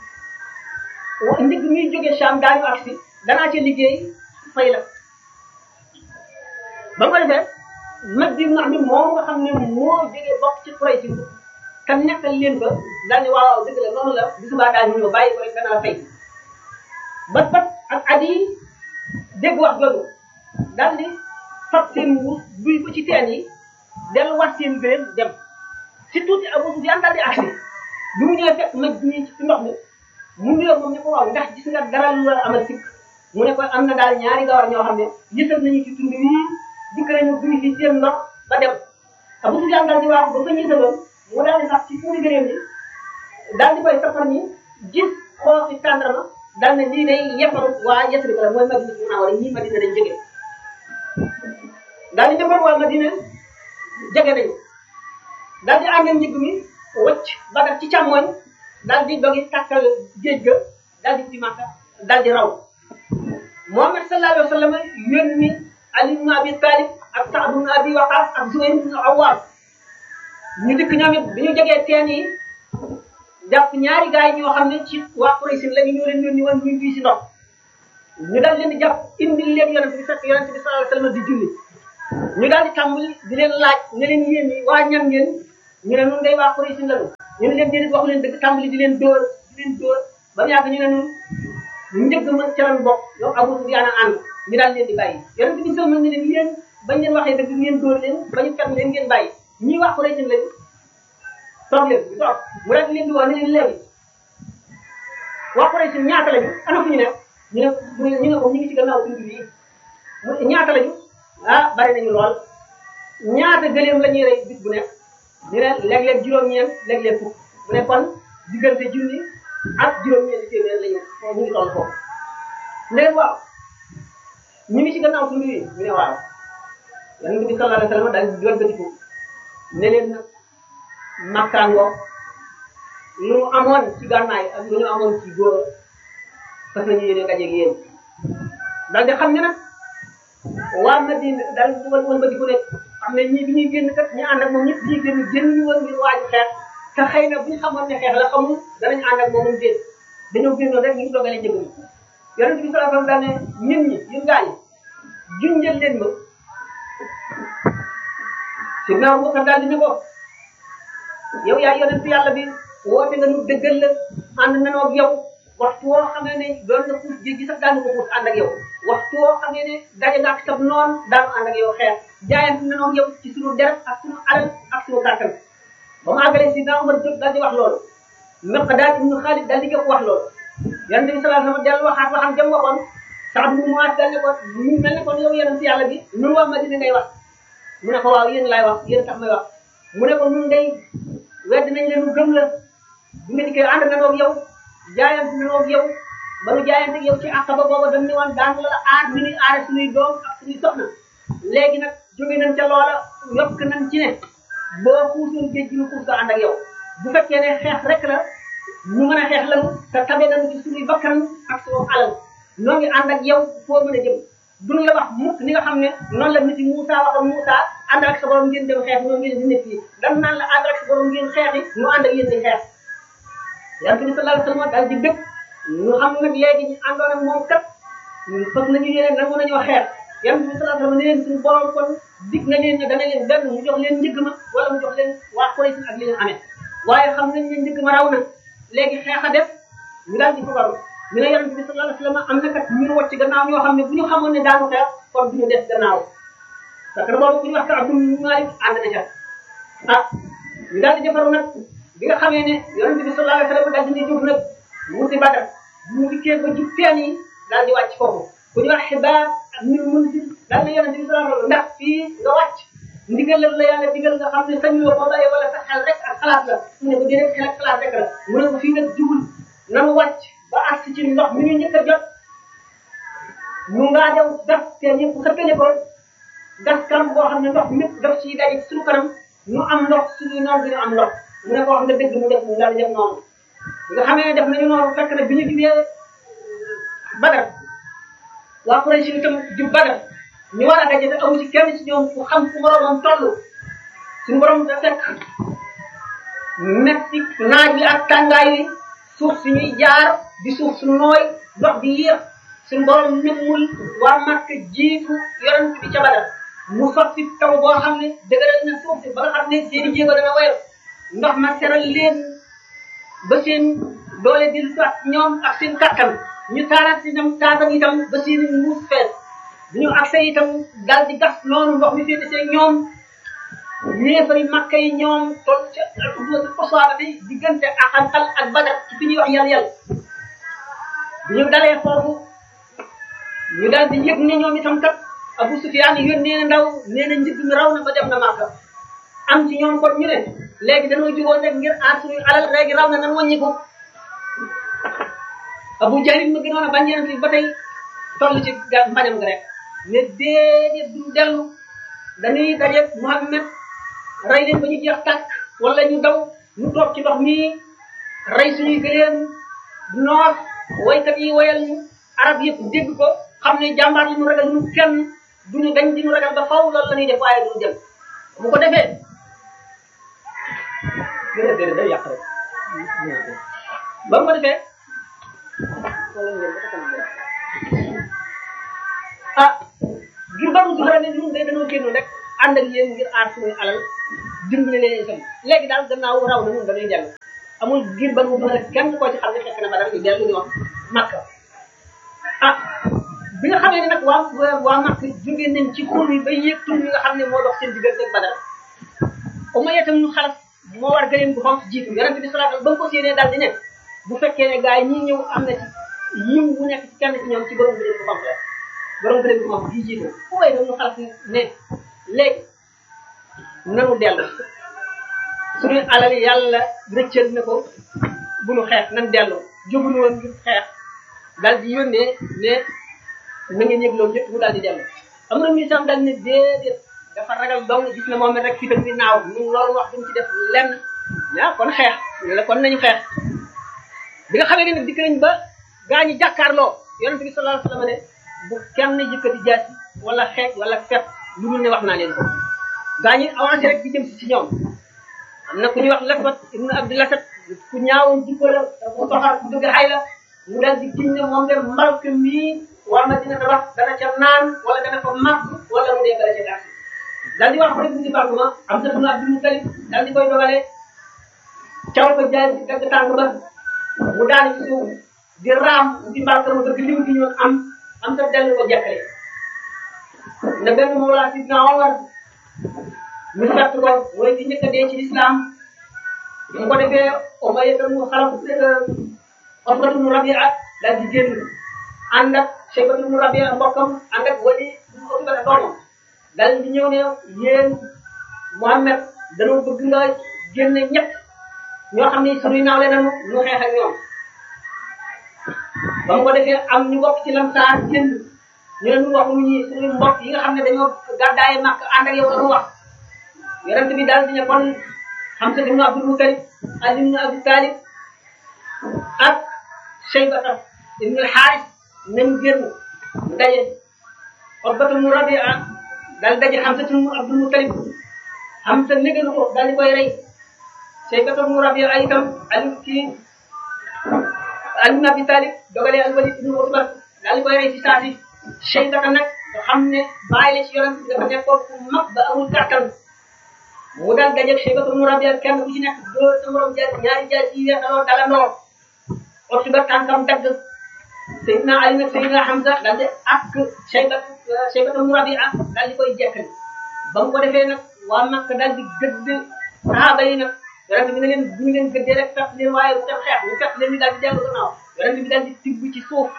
ndig muy jógee Sham daañu agsi danaa ci liggéey fay la ba mu ko defee mag bi nga xam ne moom nga xam ne moo jógee bokk ci Quraysh te nekkal leen fa daal ne waaw dëgg la noonu la bisu baa daal ñu ñëw bàyyi ko rek danaa fay bat bat ak at yi dégg wax jooju daal di fab seen mbuus duy ko ci teen yi delluwaat seen gëléem dem si tuuti Abu Sufyaan daal di agsi bi mu ñëwee fekk mag ñi ci ndox mi mu nuyoo moom ne ko waaw ndax gis nga dara lu la amal sikk mu ne ko am na daal ñaari gawar ñoo xam ne yësal nañu ci tund wii dikk nañu duy ci seen ndox ba dem Abu Sufyaan daal di waaxu ba fa ñu yësaloon mu daal di sax ci tuuti daal di koy safar ni gis xooxi tàndarma daal ne lii day yefaru waa Yasrib la mooy Madina Munawara ñii Madina dañ jóge daal di defar waa Madina jege nañu daal di ànd njëg mi wëcc Badar ci càmmoñ daal di dogi tàkkal géej ga daal di ci Makka daal di raw Muhammad sallallahu alayhi wa sallam yónni Ali ibn Abi Talib ak Saad ibn Abi Waqas ak Zubayr ibn Awwam ñu dikk ñoom it bi ñu jegee teen yi jàpp ñaari gaay ñoo xam ne ci waa Quraysh la ñu ñoo leen yónni woon ñu fii si ndox ñu daal leen di jàpp indil leen yonent bi fekk yonent bi sallallahu alayhi wa sallam di julli ñu daal di tàmbali di leen laaj ne leen yéen ñi waa ñan ngeen ñu ne nun day waa Quraysh lañu ñu ne leen déedéet waxu leen dëgg tàmbali di leen dóor di leen dóor ba mu yàgg ñu ne nun njëgg ma ca lan bokk yow Abu Sufyaan a ànd ñu daal leen di bàyyi yonent bi sallallahu ne leen yéen bañ leen waxee dëgg ngeen dóor leen ba ñu fekk leen ngeen bàyyi ñii waa Quraysh lañu toog leen ñu toog mu daal di leen di wax ne leen léegi waa Quraysh ñaata lañu ana fu ñu ne ñu ne ñu ne ko ñu ngi ci gannaaw suñu bi mu ñaata lañu ah bari nañu lool ñaata gëléem la ñuy rey bis bu nekk ñu ne léeg-léeg juróom-ñeent léeg-léeg fukk mu ne kon diggante junni ak juróom-ñeent téeméer la ñu ñu ngi toll foofu léegi waaw ñu ngi ci gannaaw suñu yi ñu ne waaw yonent bi sallallahu alayhi wa sallam daal di wëlbatiku ne leen nag makkaangoo lu mu amoon ci gànnaay ak lu ñu amoon ci góor fas nañu yéene dajeeg yéen daal di xam ne nag waa Madina daal di wal wëlbatiku ne xam ne ñii bi ñuy génn kat ñu ànd ak moom ñëpp ñuy génn génn ñu woon ngir waaju xeex te xëy na bu ñu xamoon ne xeex la xamul danañ ànd ak moom déet dañoo génnoon rek ñu dogale njëg mi yonent bi sallallahu alayhi wasallam daal ne ñun ñi yéen gaa ñi junjal leen ma si naaw Abubakar daal di ne ko yow yaa yonent yàlla bi woote nga nu dëggal la ànd nanoo ak yow waxtu woo xamee ne doon na puus géej gi sax daanu ko puus ànd ak yow waxtu woo xamee ne daje nga ak sab noon daanu ànd ak yow xeex jaayante nanoo ak yow ci sunu deret ak sunu alal ak sunu kàttan ba mu àggalee si naa Umar jóg daal di wax loolu Miqdaad ibnu Xaalid daal di jóg wax loolu yonent bi sallallahu alayhi wasallam dellu waxaat waxam jëm waxoon Saad bu Muaaz daal ne ko ñu mel ne kon yow yonent yàlla bi nun waa Madina ngay wax mu ne ko waaw yéen laay wax yéen tax may wax mu ne ko nun day wedd nañ leen gëm la bi nga dikkee ànd nañoo ak yow jaayante nañoo ak yow ba nu jaayante ak yow ci àq ba booba dañ ne woon daan la la aar mi ñuy aare suñuy doom ak suñuy soxna léegi nag jóge nañ ca loola yokk nañ ci ne boo xuusoon géej gi ñu xuus ko ànd ak yow bu fekkee ne xeex rek la ñu mën a xeex lanu te tabe nañu ci suñuy bakkan ak suñu alal noo ngi ànd ak yow foo mën a jëm duñ la wax mukk ni nga xam ne noonu la nit yi Moussa waxoon Moussa ànd ak sa borom ngeen dem xeex ñoo ngeen di nekk yi dan naan la ànd ak sa borom ngeen xeexi ñu ànd ak yéen di xeex yonent bi sallallahu alayhi wasallam daal di bëgg ñu xam nag léegi ñu àndoon ak moom kat fas nañu yéene nangu nañoo xeex yonent bi sallallahu alayhi wasallam ne leen suñu borom kon dig na leen ne dana leen benn mu jox leen njëgg ma wala mu jox leen waa Quraysh ak li ñu amee waaye xam nañ ne njëgg ma raw na léegi xeex a def ñu daal di ko waru ñu ne yonent bi sallallahu alayhi wasallam am na kat ñu wacc gannaaw ñoo xam ne bu ñu xamoon ne daanu xeex kon du ñu des gannaaw parce que boobu ku ñu wax ka Abdul Malik ànd na ca ah ñu daal di defaru nag bi nga xamee ne yonent bi sallallahu alayhi wasallam daal di ne jóg nag mu si Badar mu dikkee ba jub teen yi daal di wàcc foofu ku ñu wax xibaar ak ñu mun si daal ne yonent bi sallallahu alayhi wasallam ndax fii nga wàcc ndigal la yàlla digal nga xam ne sañu la ko bàyyi wala sa xel rek ak xalaat la mu ne ko déedéet xel ak xalaat rek la mu ne ko fii nag jubul nanu wàcc ba àgg ci ndox mi ñu njëkk a jot ñu ngaa dem gas te ñëpp xëppale ko gas kanam boo xam ne ndox mépp daf ciy daje ci suñu kanam ñu am ndox suñuy noonu bi ñu am ndox mu ne ko wax nga dëgg mu def mu daal di def noonu nga xamee ne def nañu noonu fekk na bi ñu jubee Badar waa Quraysh itam jub Badar ñu war a daje te amu ci kenn ci ñoom ku xam fu boromam toll suñu borom da fekk metti naaj bi ak tàngaay wi suuf si ñuy jaar di suuf su nooy dox di yéex suñu borom nëmmul waa Makka jiitu yonent bi ca Badar mu sotti taw boo xam ne dëgëral na suuf si ba nga xam ne seeni jéego dana woyof ndox ma seral leen ba seen doole di lu ñoom ak seen kattan ñu taalaat si itam taatan itam ba seen muus fees bi ñu accès itam daal di gas noonu ndox mi féete see ñoom yéefari makka yi ñoom toll ca alxuduwatu xosaaba bi diggante ak xal ak badar ci fi ñuy wax yàlla yàlla bi ñu dalee foofu ñu daal di yëg ne ñoom itam kat Abu Sufyaan yónnee na ndaw nee na njëg mi raw na ba dem na Makka am ci ñoom kon ñu ne léegi dañoo jugoon rek ngir aar suñuy alal léegi raw na nan wàññi ko abu jahlin ma gënoon a bañ yonent bi ba tey toll ci ga mbañam nga rek mais déedéet duñ dellu dañuy daje Muhammad rey leen ba ñu jeex tàkk wala ñu daw ñu toog ci ndox mi rey suñuy gëléem noos waykat yi wayal ñu arab yëpp dégg ko xam ne jàmbaar yi ñu ragal ñu kenn duñu dañ di ñu ragal ba faw loolu la ñuy def waaye duñu dem bu ko defee déedéet déedéet day yàq rek ba mu ko defee ah ngir ba mu soxla ne ñun de dañoo génn rek ànd ak yéen ngir aar suñuy alal dimbali leen itam léegi daal gannaaw raw na ñun dañuy dellu amul ngir ba mu soxla kenn koo ci xam ne fekk na ba dara ñu dellu ñoom makka ah bi nga xamee ne nag waa waa makka jóge nañ ci xur yi ba yéeg tur yi nga xam ne moo dox seen diggante ak badar Umayya tam ñu xalas moo war gëleem bu xonq jiitu yonente bi salaatal ba mu ko séenee daal di ne bu fekkee ne gars yi ñii ñëw am na ci yiw bu nekk ci kenn ci ñoom ci borom gëleem bu xonq la borom gëleem bu xonq bii jiitu Umayya tam ñu xalas ne léegi nanu dellu suñu alal yàlla rëccal na ko bu nu xeex nan dellu jógunu woon ngir xeex daal di yónnee ne na ngeen yëg loolu lépp mu daal di dellu am na mi sam daal ne déedéet dafa ragal dong gis na moom it rek fitam bi naaw ñun loolu wax duñ ci def lenn ah kon xeex ñu la kon nañu xeex bi nga xamee ne nag dikk nañ ba gaa ñi jàkkaarloo yonente bi sallallahu alayhi wasallam ne bu kenn yëkkati jaasi wala xeex wala fet lu dul ne wax naa leen ko gaa ñi avancé rek di jëm si ci ñoom am na ku ñuy wax laswat ibnu abdi lasat ku ñaawoon jikko la ku soxar ku dëgg xay la mu dal di giñ ne moom de mbalk mii war na dina tabax dana ca naan wala dana ko màgg wala mu dee bala ca gaas daal di wax rek bu ci baax ma am sa sunu abdul mutalib daal di koy dogalee caw ko jaay ci dagg tànk ba mu daal ci suuf di raam di mbalka mu dëgg lim gi ñu am am sa dellu ko jekkale na benn moolaa si na Omar ñu fett ko mooy di njëkk a dee ci lislaam mu ko defee Umayya tam mu xalaf Utbatu mu Rabia daal di génn ànd ak Shaybatu mu Rabia mbokkam ànd ak Wali mu Utbata doomam daal di ñëw ne yéen Muhammad dañoo bëgg nga génne ñett ñoo xam ne suñuy naawle nañu ñu xeex ak ñoom ba mu ko defee am ñu bokk ci lamsaar génn ñu ne ñu wax ñu ñi suñuy mbokk yi nga xam ne dañoo gàddaaye màkk ànd ak yow dañu wax yonent bi daal di ne kon Hamza ibn Abdul Muttalib Ali ibn Abi Talib ak Shaybata ibn al-Harith nañu génn mu daje Utbatu ibn Rabi'a daal daje Hamza ibn Abdul Muttalib Hamza négalu ko daal di koy rey Shaybata ibn Rabi'a itam Ali kii Ali ibn Abi Talib dogalee al-Walid ibn Utba daal di koy rey ci saa si Shaybata nag nga xam ne bàyyi la ci yonent bi dafa nekkoon ku mag ba amul kàttan mu daal dajeeg Shaybatu ibn Rabi'a kenn ku ci nekk dóor sa morom jaaj ñaari jaaj yi weesaloo dalandoo otu ba tànkam dagg Seydina Ali nag Seydina Hamza daal di ak Shaybatu Shaybatu ibn Rabi'a daal di koy jekkali ba mu ko defee nag waa Makka daal di gëdd sahaaba yi nag yonent bi ne leen bu ñu leen gëddee rek fekk leen waaye bu dem xeex ñu fekk leen ni daal di dellu gannaaw yonent bi daal di tibb ci suuf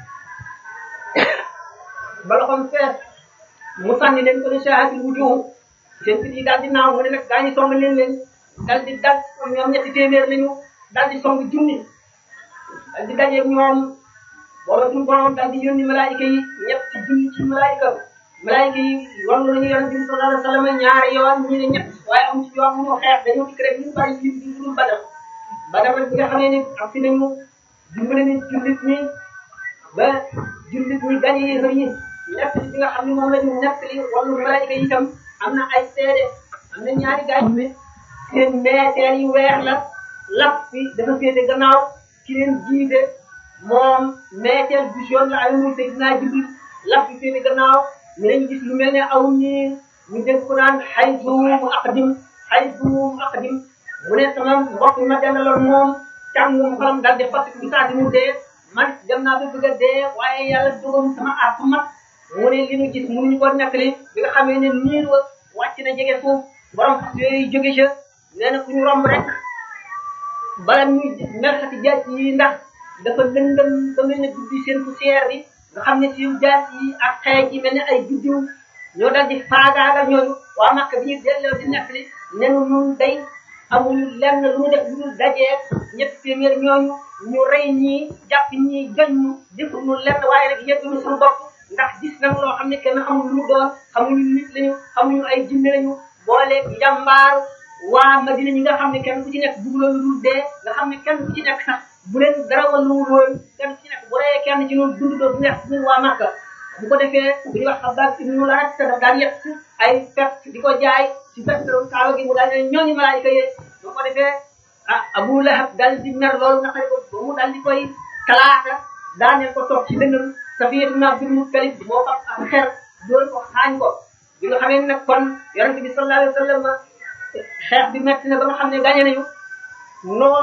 ba loxoom fees mu sànni leen ko ne shaahatil wujuh seen fit yi daal di naaw mu ne nag gaa ñi song leen leen daal di dal ñoom ñetti téeméer lañu daal di song junni daal di dajeeg ñoom booba suñu borom daal di yónni malaayika yi ñetti junni ci malaayika malaayika yi wallu nañu yonent bi sallallahu alayhi wa sallam ñaari yoon ñu ne ñett waaye am ci yoon mu ñu xeex dañoo dikk rek ñu bari ñu di dul badal badal rek bi nga xamee ne am fi nañu dimbale ni jullit ñi ba jullit ñi gañe yéefar yi nekk li nga xam ne moom la ñu nekk li wallu malaayika yi itam am na ay seede am na ñaari gaañ ne seen meeteel yi weex la lap bi dafa féete gannaaw ki leen jiite moom meeteel bu jaune la ay muy Seydina Jibril lap bi féete gannaaw ñu leen gis lu mel ne aw ñii ñu dégg ko naan xay duum aqdim xay duum aqdim mu ne sama mbokk mi ma dendaloon moom càngum xolam dal di fàttali bi saa si mu dee man dem naa ba bëgg a dee waaye yàlla dogal sama at mat mu ne li ñu gis mënuñu ko nettali bi nga xamee ne niir wa wàcc na jege suuf borom fas yooyu jóge ca nee na ku ñu romb rek bala ñuy merxati jaas yi ndax dafa lëndëm ba mel ne guddi seen poussière bi nga xam ne si jaas yi ak xeej yi mel ne ay guddiw ñoo dal di faagaagal ñooñu waa Makka bi ñu delloo di nettali nenu nun day amuñu lenn lu mu def lu dul dajee ñetti téeméer ñooñu ñu rey ñii jàpp ñii gañ ñu defuñu lenn waaye rek yëgguñu suñu bopp ndax gis nañ loo xam ne kenn xamul lu mu doon xamuñu nit lañu xamuñu ay jinne lañu boole njàmbaar waa Madina ñi nga xam ne kenn ku ci nekk bugg loolu dul dee nga xam ne kenn ku ci nekk sax bu leen dara walluwul woon kenn ku ci nekk bu reyee kenn ci noonu dund doo bu neex ñun waa Makka bu ko defee bu ñuy wax xabaar ibnu larat te daf daan yett ay pet di ko jaay ci pestrom kaaba gi mu daal ne ñooñu malaayika yee bu ko defee ah Abu Lahab dal di mer loolu nga xam ne ko ba mu dal di koy talaata daaneel ko toog ci dënnam Safiyatu na Abdul Muttalib moo fab ak xer doon ko xaañ ko bi nga xamee nag kon yonente bi sallallahu alayhi wa sallam xeex bi metti na ba nga xam ne gañe nañu noonu